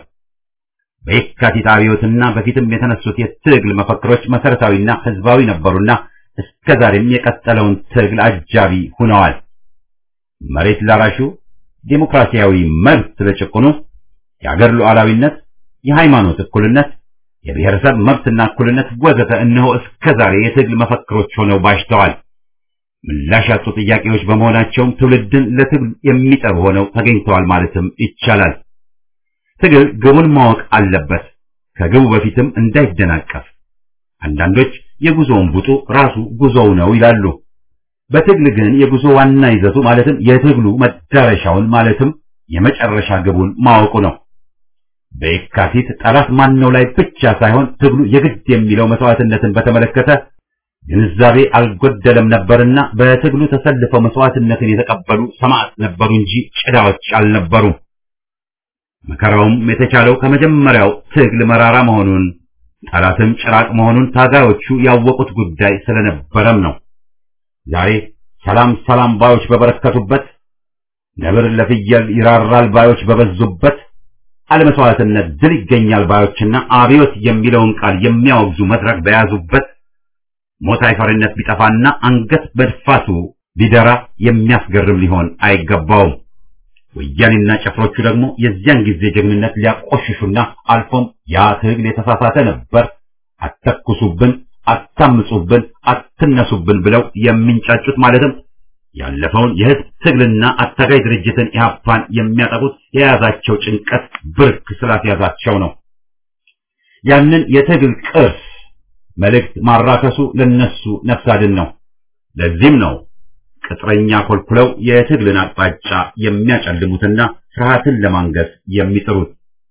በየካቲት አብዮትና በፊትም የተነሱት የትግል መፈክሮች መሰረታዊና ሕዝባዊ ነበሩና እስከዛሬም የቀጠለውን ትግል አጃቢ ሆነዋል። መሬት ላራሹ፣ ዴሞክራሲያዊ መብት ለጭቁኑ፣ የአገር ሉዓላዊነት፣ የሃይማኖት እኩልነት፣ የብሔረሰብ መብትና እኩልነት ወዘተ እነሆ እስከዛሬ የትግል መፈክሮች ሆነው ባሽተዋል። ምላሽ ያጡ ጥያቄዎች በመሆናቸውም ትውልድን ለትግል የሚጠሩ ሆነው ተገኝተዋል ማለትም ይቻላል። ትግል ግቡን ማወቅ አለበት፣ ከግቡ በፊትም እንዳይደናቀፍ። አንዳንዶች የጉዞውን ቡጡ ራሱ ጉዞው ነው ይላሉ። በትግል ግን የጉዞ ዋና ይዘቱ ማለትም የትግሉ መዳረሻውን ማለትም የመጨረሻ ግቡን ማወቁ ነው። በየካቲት ጠላት ማነው ላይ ብቻ ሳይሆን ትግሉ የግድ የሚለው መስዋዕትነትን በተመለከተ ግንዛቤ አልጎደለም ነበርና በትግሉ ተሰልፈው መስዋዕትነትን የተቀበሉ ሰማዕት ነበሩ እንጂ ጭዳዎች አልነበሩም። መከራውም የተቻለው ከመጀመሪያው ትግል መራራ መሆኑን ጠላትም ጭራቅ መሆኑን ታጋዮቹ ያወቁት ጉዳይ ስለነበረም ነው። ዛሬ ሰላም ሰላም ባዮች በበረከቱበት፣ ነብር ለፍየል ይራራል ባዮች በበዙበት፣ አለመስዋዕትነት ድል ይገኛል ባዮችና አብዮት የሚለውን ቃል የሚያወግዙ መድረክ በያዙበት ሞት አይፈሪነት ቢጠፋና አንገት መድፋቱ ቢደራ የሚያስገርም ሊሆን አይገባውም። ወያኔና ጭፍሮቹ ደግሞ የዚያን ጊዜ ጀግንነት ሊያቆሽሹና አልፎም ያ ትግል የተሳሳተ ነበር፣ አተኩሱብን፣ አታምጹብን፣ አትነሱብን ብለው የሚንጫጩት ማለትም ያለፈውን የህዝብ ትግልና አታጋይ ድርጅትን ኢህአፓን የሚያጠቁት የያዛቸው ጭንቀት ብርክ ስላስያዛቸው ነው። ያንን የትግል ቅርስ መልእክት ማራከሱ ለነሱ ነፍስ አድን ነው። ለዚህም ነው ቅጥረኛ ኮልኩለው የትግልን አቅጣጫ የሚያጨልሙትና ፍርሃትን ለማንገስ የሚጥሩት።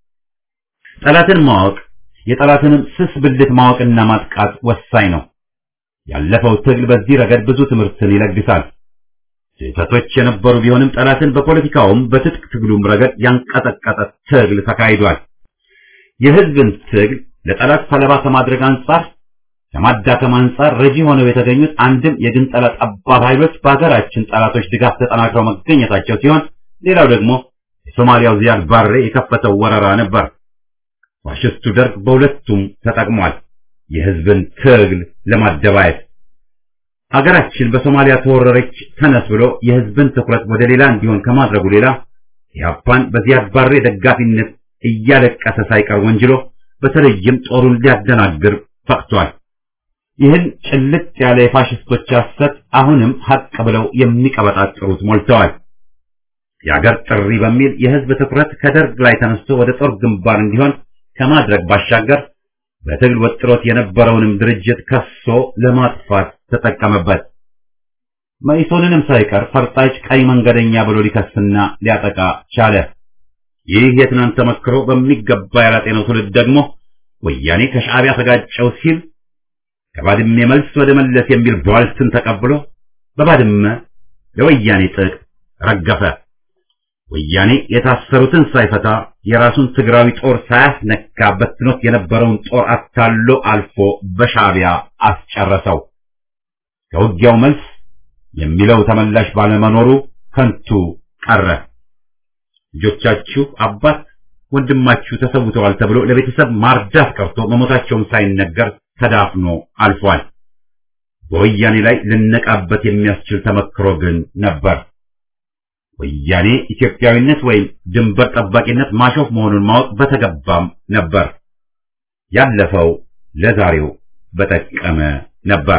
ጠላትን ማወቅ የጠላትንም ስስ ብልት ማወቅና ማጥቃት ወሳኝ ነው። ያለፈው ትግል በዚህ ረገድ ብዙ ትምህርትን ይለግሳል። ስህተቶች የነበሩ ቢሆንም ጠላትን በፖለቲካውም በትጥቅ ትግሉም ረገድ ያንቀጠቀጠ ትግል ተካሂዷል። የህዝብን ትግል ለጠላት ሰለባ ከማድረግ አንጻር ከማዳከም አንጻር ረጂ ሆነው የተገኙት አንድም የግንጠላ ጠባብ ኃይሎች በሀገራችን ጠላቶች ድጋፍ ተጠናክረው መገኘታቸው ሲሆን፣ ሌላው ደግሞ የሶማሊያው ዚያድ ባሬ የከፈተው ወረራ ነበር። ፋሽስቱ ደርግ በሁለቱም ተጠቅሟል፣ የህዝብን ትግል ለማደባየት። ሀገራችን በሶማሊያ ተወረረች ተነስ ብሎ የህዝብን ትኩረት ወደ ሌላ እንዲሆን ከማድረጉ ሌላ ኢህአፓን በዚያድ ባሬ ደጋፊነት እያለቀሰ ሳይቀር ወንጅሎ በተለይም ጦሩን ሊያደናግር ፈቅቷል። ይህን ጭልጥ ያለ የፋሽስቶች ሐሰት አሁንም ሀቅ ብለው የሚቀበጣጥሩት ሞልተዋል። የአገር ጥሪ በሚል የህዝብ ትኩረት ከደርግ ላይ ተነስቶ ወደ ጦር ግንባር እንዲሆን ከማድረግ ባሻገር በትግል ወጥሮት የነበረውንም ድርጅት ከሶ ለማጥፋት ተጠቀመበት። መኢሶንንም ሳይቀር ፈርጣጭ ቀይ መንገደኛ ብሎ ሊከስና ሊያጠቃ ቻለ። ይህ የትናንት ተመክሮ በሚገባ ያላጤነው ትውልድ ደግሞ ወያኔ ከሻዕቢያ ተጋጨው ሲል ከባድሜ መልስ ወደ መለስ የሚል ቧልትን ተቀብሎ በባድመ ለወያኔ ጥቅ ረገፈ። ወያኔ የታሰሩትን ሳይፈታ የራሱን ትግራዊ ጦር ሳያስነካ በትኖት የነበረውን ጦር አታሎ አልፎ በሻዕቢያ አስጨረሰው። ከውጊያው መልስ የሚለው ተመላሽ ባለመኖሩ ከንቱ ቀረ። ልጆቻችሁ አባት ወንድማችሁ ተሰውተዋል ተብሎ ለቤተሰብ ማርዳት ቀርቶ መሞታቸውን ሳይነገር ተዳፍኖ አልፏል። በወያኔ ላይ ልነቃበት የሚያስችል ተመክሮ ግን ነበር። ወያኔ ኢትዮጵያዊነት ወይም ድንበር ጠባቂነት ማሾፍ መሆኑን ማወቅ በተገባም ነበር። ያለፈው ለዛሬው በጠቀመ ነበር።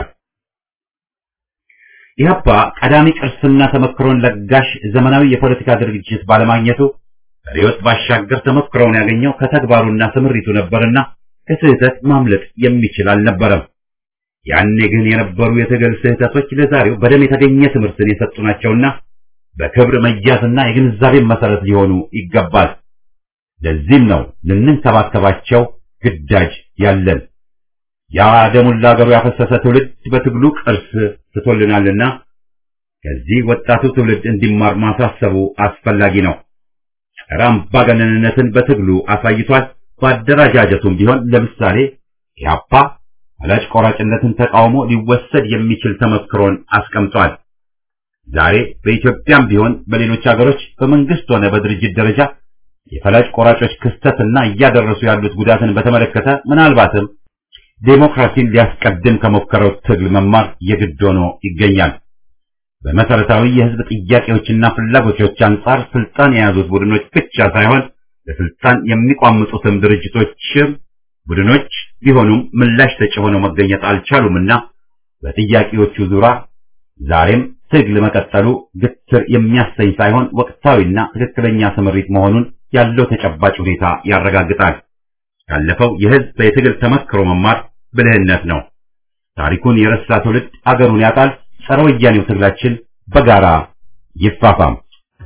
ኢህአፓ ቀዳሚ ቅርስና ተመክሮን ለጋሽ ዘመናዊ የፖለቲካ ድርጅት ባለማግኘቱ ሪዮት ባሻገር ተመክሮውን ያገኘው ከተግባሩና ስምሪቱ ነበርና ከስህተት ማምለጥ የሚችል አልነበረም። ያኔ ግን የነበሩ የትግል ስህተቶች ለዛሬው በደም የተገኘ ትምህርትን የሰጡ ናቸውና በክብር መያዝና የግንዛቤ መሰረት ሊሆኑ ይገባል። ለዚህም ነው ልንንከባከባቸው ግዳጅ ያለን። ያ ደሙን ለአገሩ ያፈሰሰ ትውልድ በትግሉ ቅርስ ትቶልናልና ከዚህ ወጣቱ ትውልድ እንዲማር ማሳሰቡ አስፈላጊ ነው። ጸረ አምባገነንነትን በትግሉ አሳይቷል። በአደረጃጀቱም ቢሆን ለምሳሌ ኢህአፓ ፈላጭ ቆራጭነትን ተቃውሞ ሊወሰድ የሚችል ተመክሮን አስቀምጧል። ዛሬ በኢትዮጵያም ቢሆን በሌሎች ሀገሮች በመንግስት ሆነ በድርጅት ደረጃ የፈላጭ ቆራጮች ክስተትና እያደረሱ ያሉት ጉዳትን በተመለከተ ምናልባትም ዴሞክራሲን ሊያስቀድም ከሞከረው ትግል መማር የግድ ሆኖ ይገኛል። በመሰረታዊ የህዝብ ጥያቄዎችና ፍላጎቶች አንጻር ስልጣን የያዙት ቡድኖች ብቻ ሳይሆን ለስልጣን የሚቋምጡትም ድርጅቶችም ቡድኖች ቢሆኑም ምላሽ ሰጪ ሆነው መገኘት አልቻሉምና በጥያቄዎቹ ዙሪያ ዛሬም ትግል መቀጠሉ ግትር የሚያሰኝ ሳይሆን ወቅታዊና ትክክለኛ ስምሪት መሆኑን ያለው ተጨባጭ ሁኔታ ያረጋግጣል። ያለፈው የህዝብ የትግል ተመክሮ መማር ብልህነት ነው። ታሪኩን የረሳ ትውልድ አገሩን ያጣል። ጸረ ወያኔው ትግላችን በጋራ ይፋፋም።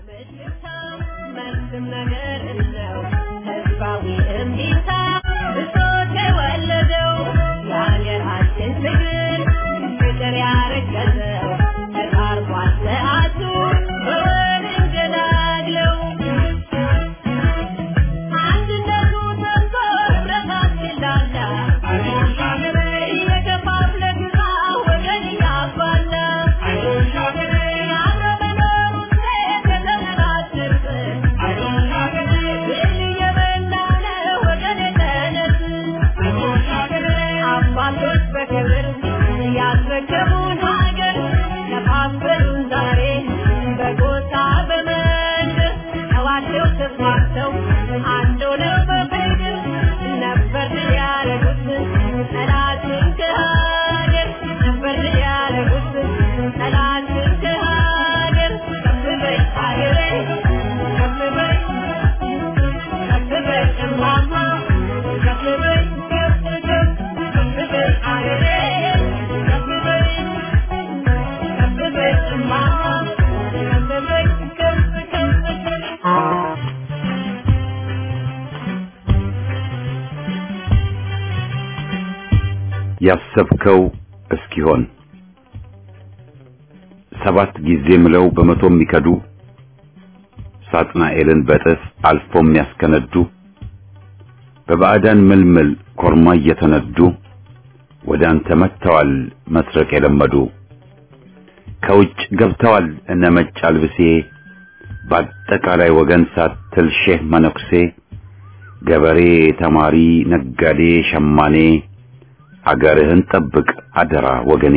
ያሰብከው እስኪሆን ሰባት ጊዜ ምለው በመቶ የሚከዱ ሳጥናኤልን በጥፍ አልፎ የሚያስከነዱ በባዕዳን ምልምል ኮርማ እየተነዱ ወደ አንተ መጥተዋል መስረቅ የለመዱ ከውጭ ገብተዋል እነ መጭ አልብሴ በአጠቃላይ ወገን ሳትል ሼህ መነኩሴ ገበሬ፣ ተማሪ፣ ነጋዴ፣ ሸማኔ አገርህን ጠብቅ አደራ ወገኔ።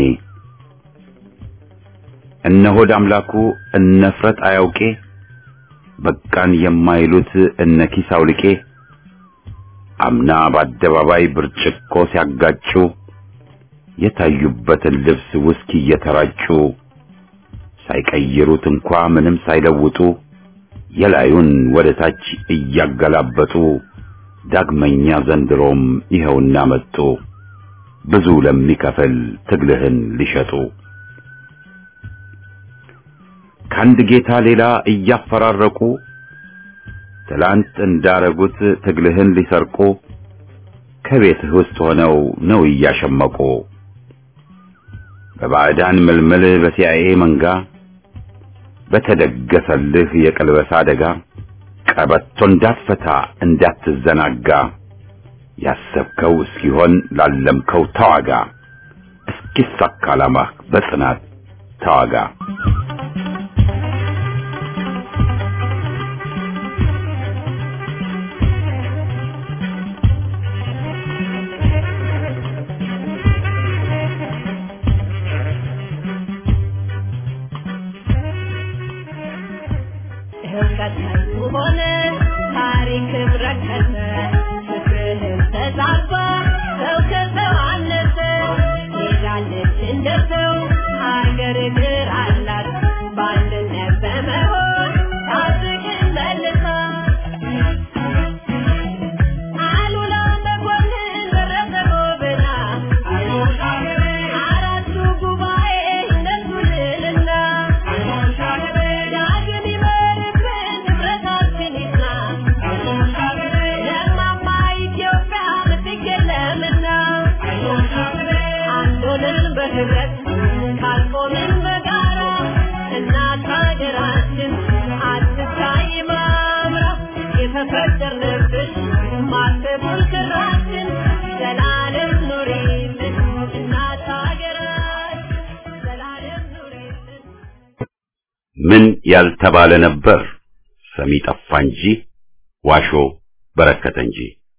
እነ ሆድ አምላኩ እነ ፍረት አያውቄ በቃን የማይሉት እነ ኪስ አውልቄ አምና በአደባባይ ብርጭቆ ሲያጋጩ የታዩበትን ልብስ ውስኪ እየተራጩ ሳይቀይሩት እንኳ ምንም ሳይለውጡ የላዩን ወደ ታች እያገላበጡ ዳግመኛ ዘንድሮም ይኸውና መጡ ብዙ ለሚከፍል ትግልህን ሊሸጡ ከአንድ ጌታ ሌላ እያፈራረቁ ትላንት እንዳረጉት ትግልህን ሊሰርቁ ከቤትህ ውስጥ ሆነው ነው እያሸመቁ በባዕዳን ምልምል በሲአይኤ መንጋ በተደገሰልህ የቀልበሳ አደጋ ቀበቶ እንዳትፈታ እንዳትዘናጋ ያሰብከው እስኪሆን ላለምከው ተዋጋ እስኪሳካ ዓላማህ በጽናት ተዋጋ። በህብረት ካልቆምን በጋራ እናት ሀገራችን አትታይ ማምራ የተፈጠርንብሽ ማተቡን ክራችን ዘላለም ኑሪልን እናት ሀገራችን ዘላለም ኑሪልን ምን ያልተባለ ነበር ሰሚ ጠፋ እንጂ ዋሾ በረከተ እንጂ።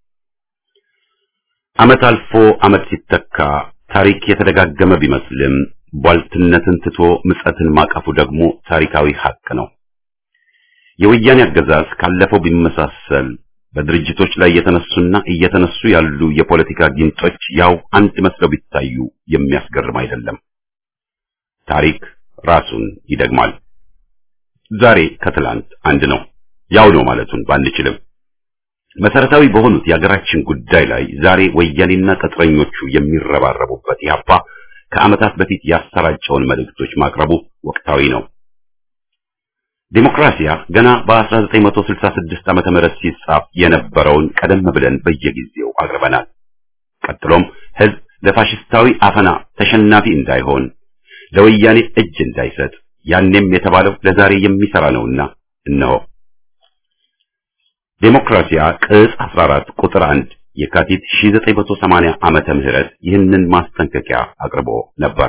ዓመት አልፎ ዓመት ሲተካ ታሪክ የተደጋገመ ቢመስልም ቧልትነትን ትቶ ምጸትን ማቀፉ ደግሞ ታሪካዊ ሐቅ ነው። የወያኔ አገዛዝ ካለፈው ቢመሳሰል በድርጅቶች ላይ የተነሱና እየተነሱ ያሉ የፖለቲካ ጊንጦች ያው አንድ መስለው ቢታዩ የሚያስገርም አይደለም። ታሪክ ራሱን ይደግማል። ዛሬ ከትላንት አንድ ነው። ያው ነው ማለቱን ባንችልም መሰረታዊ በሆኑት የሀገራችን ጉዳይ ላይ ዛሬ ወያኔና ቅጥረኞቹ የሚረባረቡበት ያፓ ከዓመታት በፊት ያሰራጨውን መልእክቶች ማቅረቡ ወቅታዊ ነው። ዲሞክራሲያ ገና በ1966 ዓመተ ምህረት ሲጻፍ የነበረውን ቀደም ብለን በየጊዜው አቅርበናል። ቀጥሎም ህዝብ ለፋሽስታዊ አፈና ተሸናፊ እንዳይሆን ለወያኔ እጅ እንዳይሰጥ ያኔም የተባለው ለዛሬ የሚሰራ ነውና እነሆ ዴሞክራሲያ ቅጽ 14 ቁጥር 1 የካቲት 1980 ዓመተ ምህረት ይህንን ማስጠንቀቂያ አቅርቦ ነበር።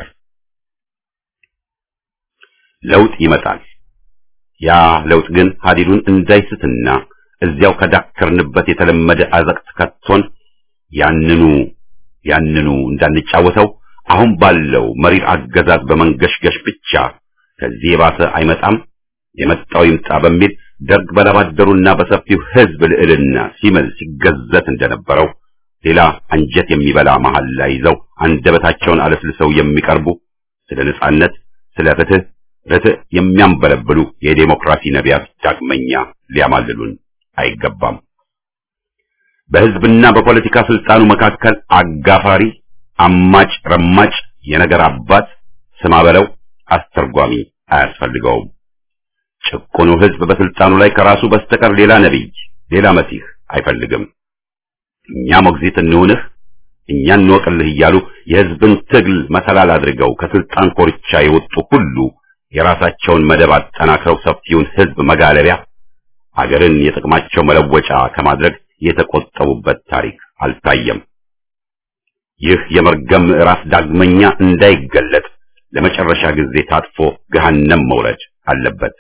ለውጥ ይመጣል። ያ ለውጥ ግን ሀዲዱን እንዳይስትና እዚያው ከዳከርንበት የተለመደ አዘቅት ከቶን ያንኑ ያንኑ እንዳንጫወተው አሁን ባለው መሪር አገዛዝ በመንገሽገሽ ብቻ ከዚህ የባሰ አይመጣም፣ የመጣው ይምጣ በሚል ደርግ በላባደሩና በሰፊው ህዝብ ልዕልና ሲምል ሲገዘት እንደነበረው ሌላ አንጀት የሚበላ መሐላ ይዘው አንደበታቸውን አለስልሰው የሚቀርቡ ስለ ነጻነት፣ ስለ ፍትህ፣ ርትዕ የሚያንበለብሉ የዴሞክራሲ ነቢያት ዳግመኛ ሊያማልሉን አይገባም። በህዝብና በፖለቲካ ስልጣኑ መካከል አጋፋሪ፣ አማጭ፣ ረማጭ፣ የነገር አባት ስማ በለው አስተርጓሚ አያስፈልገውም። ጭቁኑ ህዝብ በስልጣኑ ላይ ከራሱ በስተቀር ሌላ ነቢይ፣ ሌላ መሲህ አይፈልግም። እኛ ሞግዚት እንሁንህ፣ እኛ እንወቅልህ እያሉ የህዝብን ትግል መሰላል አድርገው ከስልጣን ኮርቻ የወጡ ሁሉ የራሳቸውን መደብ አጠናክረው ሰፊውን ህዝብ መጋለቢያ አገርን የጥቅማቸው መለወጫ ከማድረግ የተቆጠቡበት ታሪክ አልታየም። ይህ የመርገም ምዕራፍ ዳግመኛ እንዳይገለጥ ለመጨረሻ ጊዜ ታጥፎ ገሃነም መውረድ አለበት።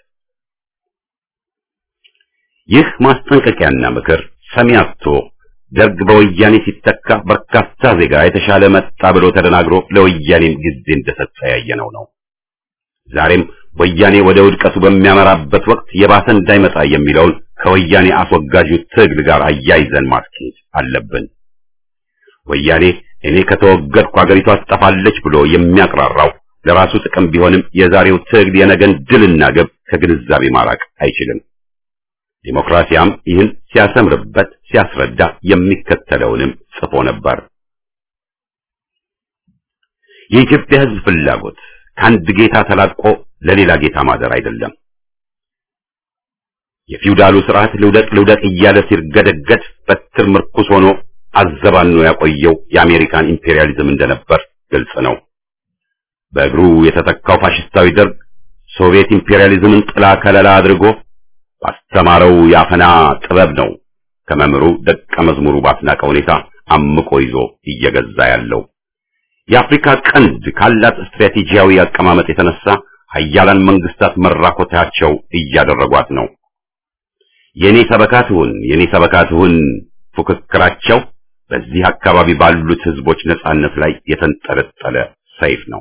ይህ ማስጠንቀቂያና ምክር ሰሚ አጥቶ ደርግ በወያኔ ሲተካ በርካታ ዜጋ የተሻለ መጣ ብሎ ተደናግሮ ለወያኔም ጊዜ እንደሰጠ ያየነው ነው። ዛሬም ወያኔ ወደ ውድቀቱ በሚያመራበት ወቅት የባሰ እንዳይመጣ የሚለውን ከወያኔ አስወጋጁ ትግል ጋር አያይዘን ማስኬድ አለብን። ወያኔ እኔ ከተወገድኩ አገሪቷ ትጠፋለች ብሎ የሚያቅራራው ለራሱ ጥቅም ቢሆንም የዛሬው ትግል የነገን ድልና ግብ ከግንዛቤ ማራቅ አይችልም። ዲሞክራሲያም ይህን ሲያሰምርበት ሲያስረዳ የሚከተለውንም ጽፎ ነበር። የኢትዮጵያ ሕዝብ ፍላጎት ከአንድ ጌታ ተላቆ ለሌላ ጌታ ማደር አይደለም። የፊውዳሉ ስርዓት ልውደቅ ልውደቅ እያለ ሲርገደገድ በትር ምርኩስ ሆኖ አዘባኖ ያቆየው የአሜሪካን ኢምፔሪያሊዝም እንደነበር ግልጽ ነው። በእግሩ የተተካው ፋሽስታዊ ደርግ ሶቪየት ኢምፔሪያሊዝምን ጥላ ከለላ አድርጎ ባስተማረው የአፈና ጥበብ ነው ከመምህሩ ደቀ መዝሙሩ ባስናቀ ሁኔታ አምቆ ይዞ እየገዛ ያለው። የአፍሪካ ቀንድ ካላት ስትራቴጂያዊ አቀማመጥ የተነሳ ሀያላን መንግስታት መራኮታቸው እያደረጓት ነው። የኔ ሰበካት ሁን የኔ ሰበካት ሁን ፉክክራቸው በዚህ አካባቢ ባሉት ህዝቦች ነጻነት ላይ የተንጠለጠለ ሰይፍ ነው።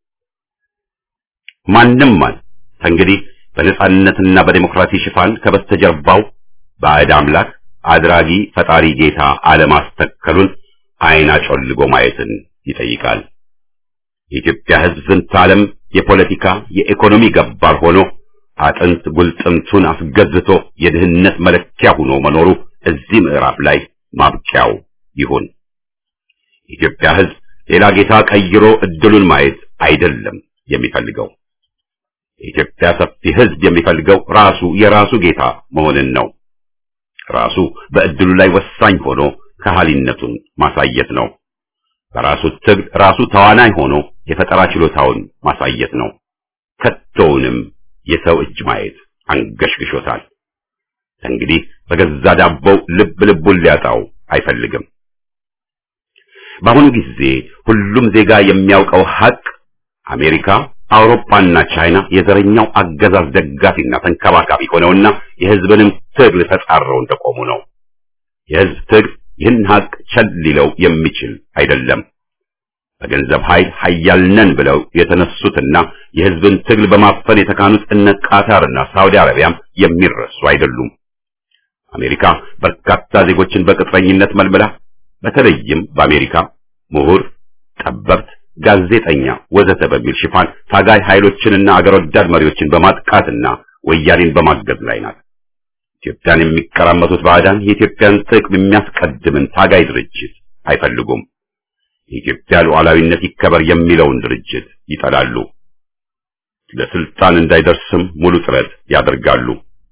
ማንም ማን እንግዲህ በነጻነትና በዲሞክራሲ ሽፋን ከበስተጀርባው ባዕድ አምላክ አድራጊ ፈጣሪ ጌታ አለማስተከሉን አይን አጮልጎ ማየትን ይጠይቃል። የኢትዮጵያ ህዝብ ዝንተ ዓለም የፖለቲካ የኢኮኖሚ ገባር ሆኖ አጥንት ጉልጥምቱን አስገዝቶ የድህነት መለኪያ ሆኖ መኖሩ እዚህ ምዕራፍ ላይ ማብቂያው ይሁን። የኢትዮጵያ ህዝብ ሌላ ጌታ ቀይሮ እድሉን ማየት አይደለም የሚፈልገው። የኢትዮጵያ ሰፊ ህዝብ የሚፈልገው ራሱ የራሱ ጌታ መሆንን ነው። ራሱ በእድሉ ላይ ወሳኝ ሆኖ ከሃሊነቱን ማሳየት ነው። በራሱ ትግል ራሱ ተዋናይ ሆኖ የፈጠራ ችሎታውን ማሳየት ነው። ከቶውንም የሰው እጅ ማየት አንገሽግሾታል። እንግዲህ በገዛ ዳቦው ልብ ልቡን ሊያጣው አይፈልግም። በአሁኑ ጊዜ ሁሉም ዜጋ የሚያውቀው ሀቅ አሜሪካ፣ አውሮፓና ቻይና የዘረኛው አገዛዝ ደጋፊና ተንከባካቢ ሆነውና የሕዝብንም ትግል ተጻረው እንደቆሙ ነው። የሕዝብ ትግል ይህን ሀቅ ቸል ሊለው የሚችል አይደለም። በገንዘብ ኃይል ኃያል ነን ብለው የተነሱትና የሕዝብን ትግል በማፈን የተካኑት እነ ቃታርና ሳውዲ አረቢያም የሚረሱ አይደሉም። አሜሪካ በርካታ ዜጎችን በቅጥረኝነት መልምላ በተለይም በአሜሪካ ምሁር፣ ጠበብት፣ ጋዜጠኛ ወዘተ በሚል ሽፋን ታጋይ ኃይሎችንና አገር ወዳድ መሪዎችን በማጥቃትና ወያኔን በማገዝ ላይ ናት። ኢትዮጵያን የሚቀራመቱት ባዕዳን የኢትዮጵያን ጥቅም የሚያስቀድምን ታጋይ ድርጅት አይፈልጉም። የኢትዮጵያ ሉዓላዊነት ይከበር የሚለውን ድርጅት ይጠላሉ። ለስልጣን እንዳይደርስም ሙሉ ጥረት ያደርጋሉ።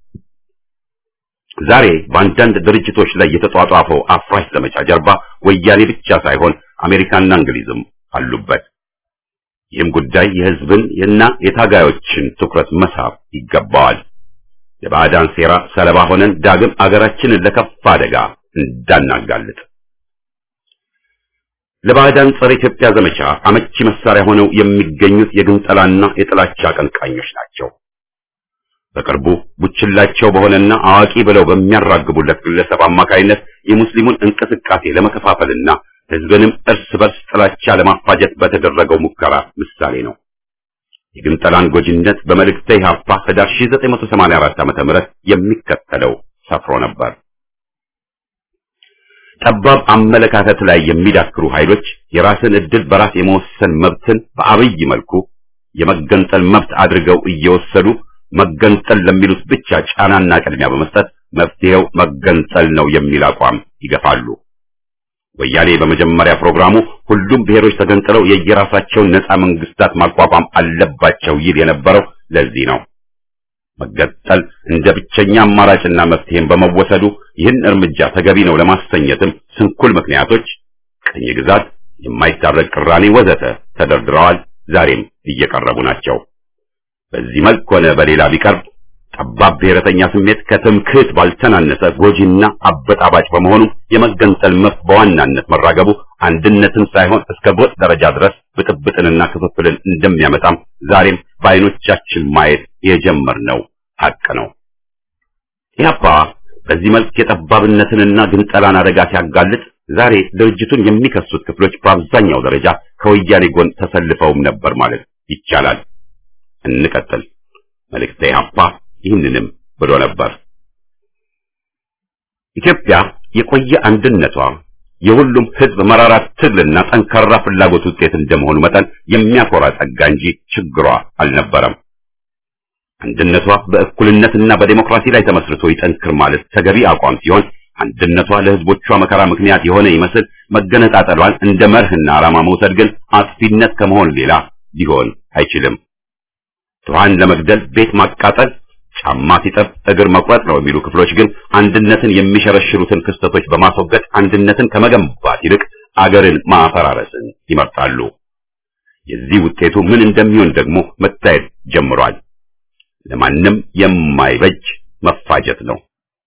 ዛሬ በአንዳንድ ድርጅቶች ላይ የተጧጧፈው አፍራሽ ዘመቻ ጀርባ ወያኔ ብቻ ሳይሆን አሜሪካና እንግሊዝም አሉበት። ይህም ጉዳይ የሕዝብን እና የታጋዮችን ትኩረት መሳብ ይገባዋል። የባዕዳን ሴራ ሰለባ ሆነን ዳግም አገራችንን ለከፋ አደጋ እንዳናጋልጥ ለባዕዳን ጸረ ኢትዮጵያ ዘመቻ አመቺ መሳሪያ ሆነው የሚገኙት የግንጠላና የጥላቻ አቀንቃኞች ናቸው። በቅርቡ ቡችላቸው በሆነና አዋቂ ብለው በሚያራግቡለት ግለሰብ አማካይነት የሙስሊሙን እንቅስቃሴ ለመከፋፈልና ሕዝብንም እርስ በርስ ጥላቻ ለማፋጀት በተደረገው ሙከራ ምሳሌ ነው። የግንጠላን ጎጂነት በመልእክተ ኢሕአፓ ህዳር 1984 ዓ.ም የሚከተለው ሰፍሮ ነበር። ጠባብ አመለካከት ላይ የሚዳክሩ ኃይሎች የራስን ዕድል በራስ የመወሰን መብትን በአብይ መልኩ የመገንጠል መብት አድርገው እየወሰዱ መገንጠል ለሚሉት ብቻ ጫናና ቅድሚያ በመስጠት መፍትሄው መገንጠል ነው የሚል አቋም ይገፋሉ። ወያኔ በመጀመሪያ ፕሮግራሙ ሁሉም ብሔሮች ተገንጥለው የየራሳቸውን ነፃ መንግስታት ማቋቋም አለባቸው ይል የነበረው ለዚህ ነው። መገንጠል እንደ ብቸኛ አማራጭና መፍትሄም በመወሰዱ ይህን እርምጃ ተገቢ ነው ለማሰኘትም ስንኩል ምክንያቶች ቅኝ ግዛት፣ የማይታረቅ ቅራኔ ወዘተ ተደርድረዋል። ዛሬም እየቀረቡ ናቸው። በዚህ መልክ ሆነ በሌላ ቢቀርብ ጠባብ ብሔረተኛ ስሜት ከትምክህት ባልተናነሰ ጎጂና አበጣባጭ በመሆኑ የመገንጠል መብት በዋናነት መራገቡ አንድነትን ሳይሆን እስከ ጎጥ ደረጃ ድረስ ብጥብጥንና ክፍፍልን እንደሚያመጣም ዛሬም በዓይኖቻችን ማየት የጀመርነው ሐቅ ነው። ኢህአፓ በዚህ መልክ የጠባብነትንና ግንጠላን አደጋ ሲያጋልጥ ዛሬ ድርጅቱን የሚከሱት ክፍሎች በአብዛኛው ደረጃ ከወያኔ ጎን ተሰልፈውም ነበር ማለት ይቻላል። እንቀጥል። መልእክተ ኢሕአፓ ይህንንም ብሎ ነበር። ኢትዮጵያ የቆየ አንድነቷ የሁሉም ሕዝብ መራራ ትግልና ጠንካራ ፍላጎት ውጤት እንደመሆኑ መጠን የሚያኮራ ጸጋ እንጂ ችግሯ አልነበረም። አንድነቷ በእኩልነትና በዴሞክራሲ ላይ ተመስርቶ ይጠንክር ማለት ተገቢ አቋም ሲሆን አንድነቷ ለሕዝቦቿ መከራ ምክንያት የሆነ ይመስል መገነጣጠሏን እንደ መርህና ዓላማ መውሰድ ግን አጥፊነት ከመሆን ሌላ ሊሆን አይችልም። ድሃን ለመግደል ቤት ማቃጠል፣ ጫማ ሲጠብ እግር መቁረጥ ነው የሚሉ ክፍሎች ግን አንድነትን የሚሸረሽሩትን ክስተቶች በማስወገድ አንድነትን ከመገንባት ይልቅ አገርን ማፈራረስን ይመርጣሉ። የዚህ ውጤቱ ምን እንደሚሆን ደግሞ መታየት ጀምሯል። ለማንም የማይበጅ መፋጀት ነው።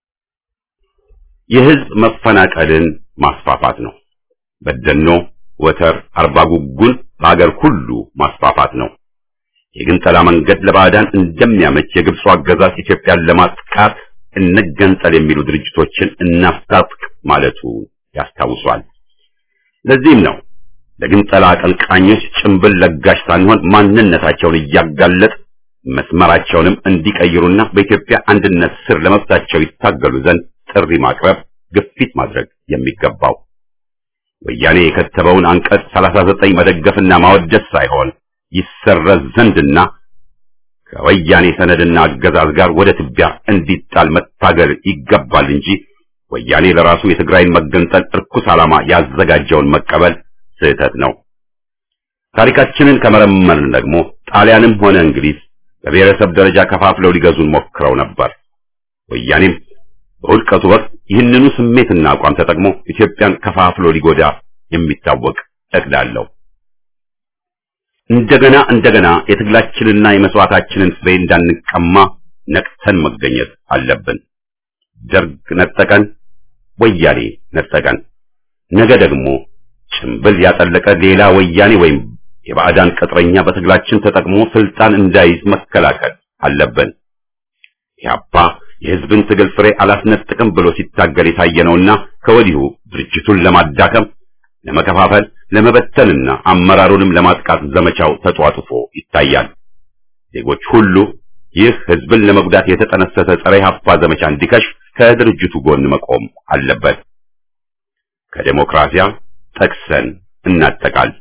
የህዝብ መፈናቀልን ማስፋፋት ነው። በደኖ፣ ወተር፣ አርባ ጉጉን በአገር ሁሉ ማስፋፋት ነው። የግንጠላ መንገድ ለባዕዳን እንደሚያመች የግብፁ አገዛዝ ኢትዮጵያን ለማጥቃት እንገንጠል የሚሉ ድርጅቶችን እናስታጥቅ ማለቱ ያስታውሷል። ለዚህም ነው ለግንጠላ አቀንቃኞች ጭንብል ለጋሽ ሳንሆን ማንነታቸውን እያጋለጥ መስመራቸውንም እንዲቀይሩና በኢትዮጵያ አንድነት ስር ለመብታቸው ይታገሉ ዘንድ ጥሪ ማቅረብ፣ ግፊት ማድረግ የሚገባው ወያኔ የከተበውን አንቀጽ 39 መደገፍና ማወደስ ሳይሆን ይሰረዝ ዘንድና ከወያኔ ሰነድና አገዛዝ ጋር ወደ ትቢያ እንዲጣል መታገል ይገባል እንጂ ወያኔ ለራሱ የትግራይን መገንጠል እርኩስ ዓላማ ያዘጋጀውን መቀበል ስህተት ነው። ታሪካችንን ከመረመርን ደግሞ ጣሊያንም ሆነ እንግሊዝ በብሔረሰብ ደረጃ ከፋፍለው ሊገዙን ሞክረው ነበር። ወያኔም በውድቀቱ ወቅት ይህንኑ ስሜትና አቋም ተጠቅሞ ኢትዮጵያን ከፋፍሎ ሊጎዳ የሚታወቅ እቅድ አለው። እንደገና እንደገና የትግላችንና የመስዋዕታችንን ፍሬ እንዳንቀማ ነቅተን መገኘት አለብን። ደርግ ነጠቀን፣ ወያኔ ነጠቀን። ነገ ደግሞ ጭምብል ያጠለቀ ሌላ ወያኔ ወይም የባዕዳን ቅጥረኛ በትግላችን ተጠቅሞ ስልጣን እንዳይዝ መከላከል አለብን። ኢህአፓ የህዝብን ትግል ፍሬ አላስነጥቅም ብሎ ሲታገል የታየ ነውና ከወዲሁ ድርጅቱን ለማዳከም፣ ለመከፋፈል፣ ለመበተንና አመራሩንም ለማጥቃት ዘመቻው ተጧጡፎ ይታያል። ዜጎች ሁሉ ይህ ህዝብን ለመጉዳት የተጠነሰሰ ጸረ ኢህአፓ ዘመቻ እንዲከሽፍ ከድርጅቱ ጎን መቆም አለበት። ከዴሞክራሲያ ጠቅሰን እናጠቃል።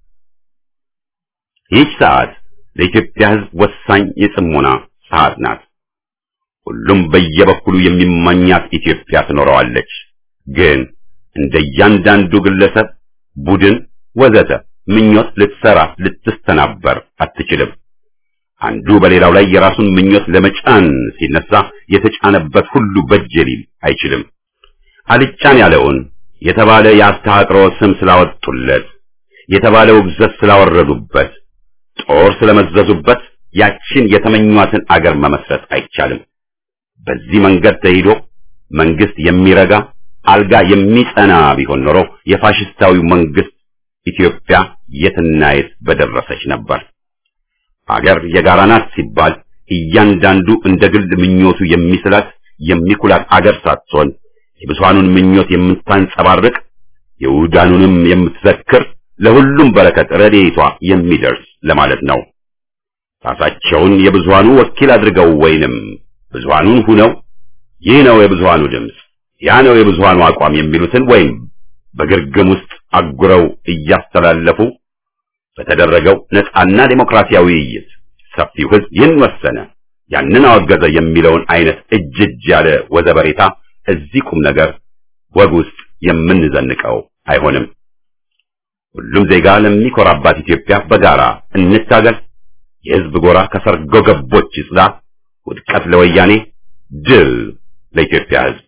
ይህች ሰዓት ለኢትዮጵያ ህዝብ ወሳኝ የጽሞና ሰዓት ናት። ሁሉም በየበኩሉ የሚመኛት ኢትዮጵያ ትኖረዋለች። ግን እንደ እያንዳንዱ ግለሰብ፣ ቡድን፣ ወዘተ ምኞት ልትሰራ ልትስተናበር አትችልም። አንዱ በሌላው ላይ የራሱን ምኞት ለመጫን ሲነሳ የተጫነበት ሁሉ በጀ ሊል አይችልም። አልጫን ያለውን የተባለ የአስተሃጥሮ ስም ስላወጡለት፣ የተባለ ውግዘት ስላወረዱበት፣ ጦር ስለመዘዙበት ያችን የተመኟትን አገር መመስረት አይቻልም። በዚህ መንገድ ተሄዶ መንግስት የሚረጋ አልጋ የሚጸና ቢሆን ኖሮ የፋሽስታዊው መንግስት ኢትዮጵያ የትና የት በደረሰች ነበር። አገር የጋራ ናት ሲባል እያንዳንዱ እንደ ግል ምኞቱ የሚስላት የሚኩላት አገር ሳትሆን የብዙሃኑን ምኞት የምታንጸባርቅ የውዳኑንም የምትዘክር ለሁሉም በረከት ረድኤቷ የሚደርስ ለማለት ነው። ራሳቸውን የብዙሃኑ ወኪል አድርገው ወይንም ብዙሃኑን ሁነው ይህ ነው የብዙሃኑ ድምፅ፣ ያ ነው የብዙሃኑ አቋም የሚሉትን ወይም በግርግም ውስጥ አጉረው እያስተላለፉ በተደረገው ነፃና ዴሞክራሲያዊ ውይይት ሰፊው ህዝብ ይህን ወሰነ፣ ያንን አወገዘ የሚለውን አይነት እጅ እጅ ያለ ወዘበሬታ እዚህ ቁም ነገር ወግ ውስጥ የምንዘንቀው አይሆንም። ሁሉም ዜጋ ለሚኮራባት ኢትዮጵያ በጋራ እንታገል። የህዝብ ጎራ ከሰርጎ ገቦች ይጽዳ። ውድቀት ለወያኔ፣ ድል ለኢትዮጵያ ህዝብ።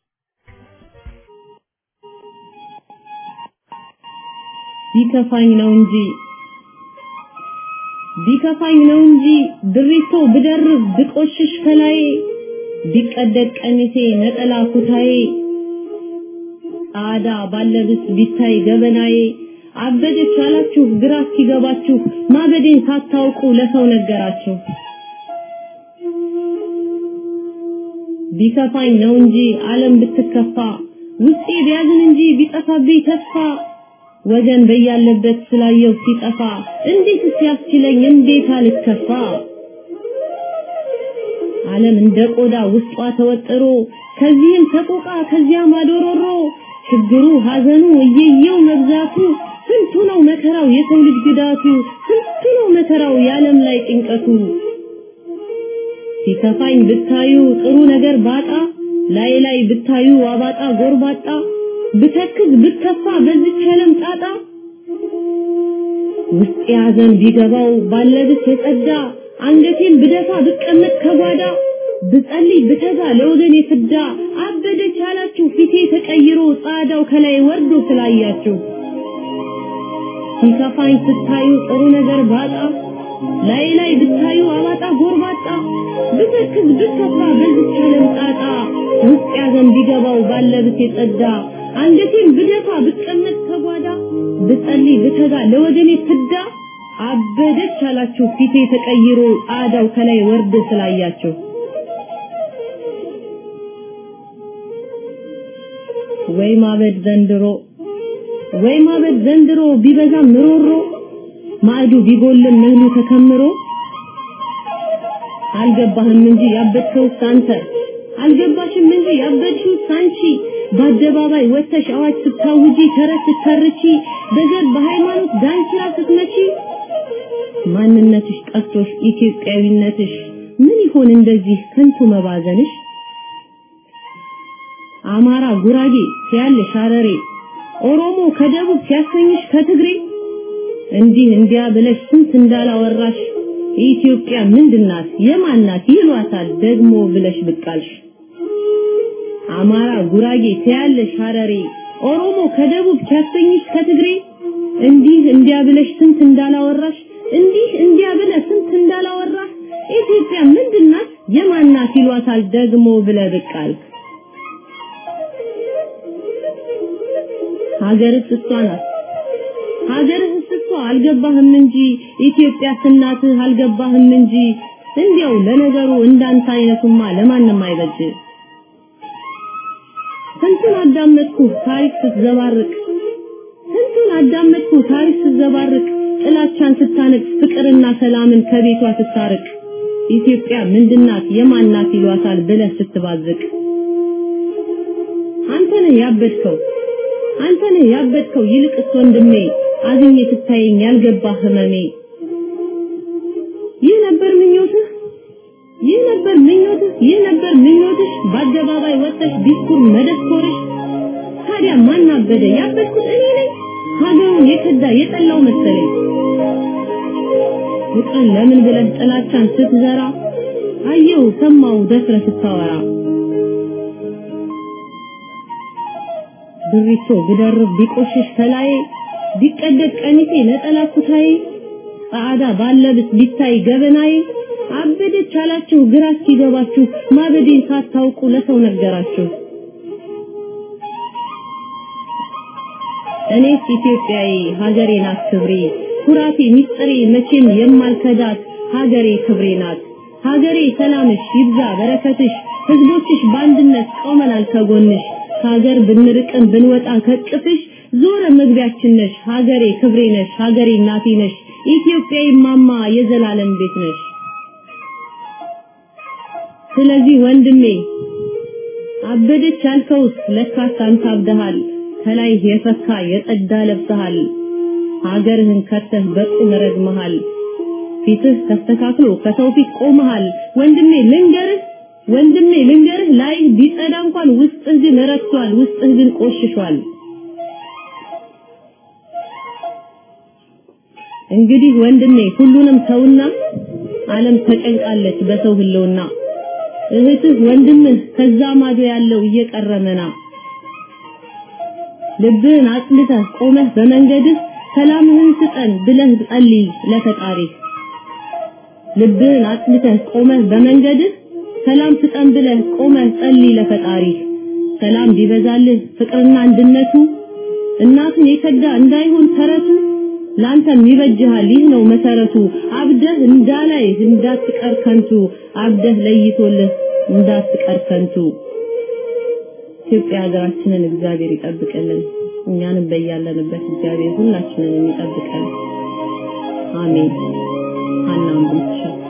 ቢከፋኝ ነው እንጂ ቢከፋኝ ነው እንጂ ድሪቶ ብደርብ ብቆሽሽ ከላይ ቢቀደድ ቀሚሴ ነጠላ ኩታዬ ጣዳ ባለብስ ቢታይ ገበናዬ አበደች አላችሁ ግራ እስኪገባችሁ ማበዴን ሳታውቁ ለሰው ነገራችሁ። ቢከፋኝ ነው እንጂ ዓለም ብትከፋ ውስጤ ቢያዝን እንጂ ቢጠፋብኝ ተስፋ ወገን በያለበት ስላየው ሲጠፋ እንዴት ሲያስችለኝ እንዴት አልከፋ ዓለም እንደ ቆዳ ውስጧ ተወጥሮ ከዚህም ሰቆቃ ከዚያም አዶሮሮ ችግሩ ሐዘኑ እየየው መብዛቱ ስንቱ ነው መከራው የሰው ልጅ ግዳቱ ስንቱ ነው መከራው የዓለም ላይ ጭንቀቱ ሲከፋኝ ብታዩ ጥሩ ነገር ባጣ ላይ ላይ ብታዩ አባጣ ጎርባጣ ብተክዝ ብከፋ በዚች ዓለም ጣጣ ውስጥ ያዘን ቢገባው ባለብስ የጸዳ አንገቴን ብደፋ ብቀመጥ ከጓዳ ብጸልይ ብተጋ ለወገኔ ፍዳ አበደች አላችሁ ፊቴ ተቀይሮ ጻዳው ከላይ ወርዶ ስላያችሁ ሲከፋኝ ስታዩ ጥሩ ነገር ባጣ ላይ ላይ ብታዩ አባጣ ጎርባጣ ብተክዝ ብከፋ በዚች ዓለም ጣጣ ውስጥ ያዘን ቢገባው ባለብስ የጸዳ አንገቴን ብደፋ ብቀመጥ ከጓዳ ብጸልይ ብተጋ ለወገኔ ፍዳ አበደች አላችሁ ፊቴ ተቀይሮ ጻዳው ከላይ ወርዶ ስላያችሁ ወይ ማበድ ዘንድሮ ወይ ማበድ ዘንድሮ ቢበዛም ምሮሮ ማዕዱ ቢጎልም እህሉ ተከምሮ አልገባህም እንጂ ያበድከውስ አንተ አልገባሽም እንጂ ያበድሽው አንቺ በአደባባይ ወጥተሽ አዋጅ ስታውጂ ተረት ስተርቺ በዘር በሃይማኖት ዳንኪራ ስትመቺ ማንነትሽ ጠፍቶሽ ኢትዮጵያዊነትሽ ምን ይሆን እንደዚህ ከንቱ መባዘንሽ አማራ ጉራጌ ሲያለሽ ሐረሬ ኦሮሞ ከደቡብ ሲያሰኝሽ ከትግሬ እንዲህ እንዲያ ብለሽ ስንት እንዳላወራሽ ኢትዮጵያ ምንድናት የማናት ይሏታል ደግሞ ብለሽ ብቃልሽ አማራ ጉራጌ ሲያለሽ ሐረሬ ኦሮሞ ከደቡብ ሲያሰኝሽ ከትግሬ እንዲህ እንዲያ ብለሽ ስንት እንዳላወራሽ እንዲህ እንዲያ ብለህ ስንት እንዳላወራህ ኢትዮጵያ ምንድናት የማናት ይሏታል ደግሞ ብለህ ብቅ አልክ። ሀገርስ እሷ ናት ሀገርህስ እኮ አልገባህም እንጂ ኢትዮጵያ እናትህ አልገባህም እንጂ እንዲያው ለነገሩ እንዳንተ አይነቱማ ለማንም አይበጅ ስንቱን አዳመጥኩ ታሪክ ስትዘባርቅ ስንቱን አዳመጥኩ ታሪክ ስትዘባርቅ ጥላቻን ስታነግስ ፍቅርና ሰላምን ከቤቷ ስታርቅ ኢትዮጵያ ምንድናት የማናት ይሏታል ብለህ ስትባዝቅ አንተ ነህ ያበድከው አንተ ነህ ያበድከው ይልቅስ ወንድሜ አዝኜ ስታየኝ ያልገባ ህመሜ ይህ ነበር ምኞትህ ይህ ነበር ምኞትህ ይህ ነበር ምኞትሽ በአደባባይ ወጥተሽ ዲስኩር መደስኮርሽ ታዲያ ማን አበደ ያበድኩት እኔ ነኝ ሀገሩን የከዳ የጠላው መሰለኝ ፍቅርን ለምን ብለህ ጥላቻን ስትዘራ አየው ሰማው ደፍረ ስታወራ ብሪቶ ብደርብ ቢቆሽሽ ከላይ ቢቀደድ ቀሚሴ ነጠላ ኩታዬ ጻዕዳ ባለብስ ቢታይ ገበናዬ አበደች አላችሁ ግራ እስኪገባችሁ ማበዴን ሳታውቁ ለሰው ነገራችሁ እኔስ ኢትዮጵያዊ ሀገሬ ናት ክብሬ ኩራቴ ሚስጥሬ መቼም የማልከዳት ሀገሬ ክብሬ ናት ሀገሬ ሰላምሽ ይብዛ በረከትሽ ህዝቦችሽ በአንድነት ቆመናል ከጎንሽ ከሀገር ብንርቅም ብንወጣ ከቅፍሽ ዞረ መግቢያችን ነሽ ሀገሬ ክብሬ ነሽ ሀገሬ እናቴ ነሽ ኢትዮጵያዊ ማማ የዘላለም ቤት ነሽ ስለዚህ ወንድሜ አበደች ያልከውስ ለካስ አንተ አብደሃል ከላይ የፈካ የጸዳ ለብሰሃል ሀገርህን ከተህ በቁም ረግመሃል ፊትህ ተስተካክሎ ከሰው ፊት ቆመሃል ወንድሜ ልንገርህ ወንድሜ ልንገርህ ላይ ቢጸዳ እንኳን ውስጥህ ግን ረክሷል ውስጥህ ግን ቆሽሿል እንግዲህ ወንድሜ ሁሉንም ተውና ዓለም ተጨንቃለች በሰው ህልውና እህትህ ወንድምህ ከዛ ማዶ ያለው እየቀረመና ልብህን አጽልተህ ቆመህ በመንገድህ ሰላምህን ስጠን ብለህ ጸልይ ለፈጣሪህ ልብህን አጽልተህ ቆመህ በመንገድህ ሰላም ስጠን ብለህ ቆመህ ጸልይ ለፈጣሪህ ሰላም ቢበዛልህ ፍቅርና አንድነቱ እናቱን የከዳ እንዳይሆን ተረቱ ላንተም ይበጅሃል ይህ ነው መሰረቱ አብደህ እንዳላይ እንዳትቀር ከንቱ አብደህ ለይቶልህ እንዳትቀር ከንቱ ኢትዮጵያ ሀገራችንን እግዚአብሔር ይጠብቅልን እኛንም በያለንበት እግዚአብሔር ሁላችንን ይጠብቀን አሜን ሀናም ብቻ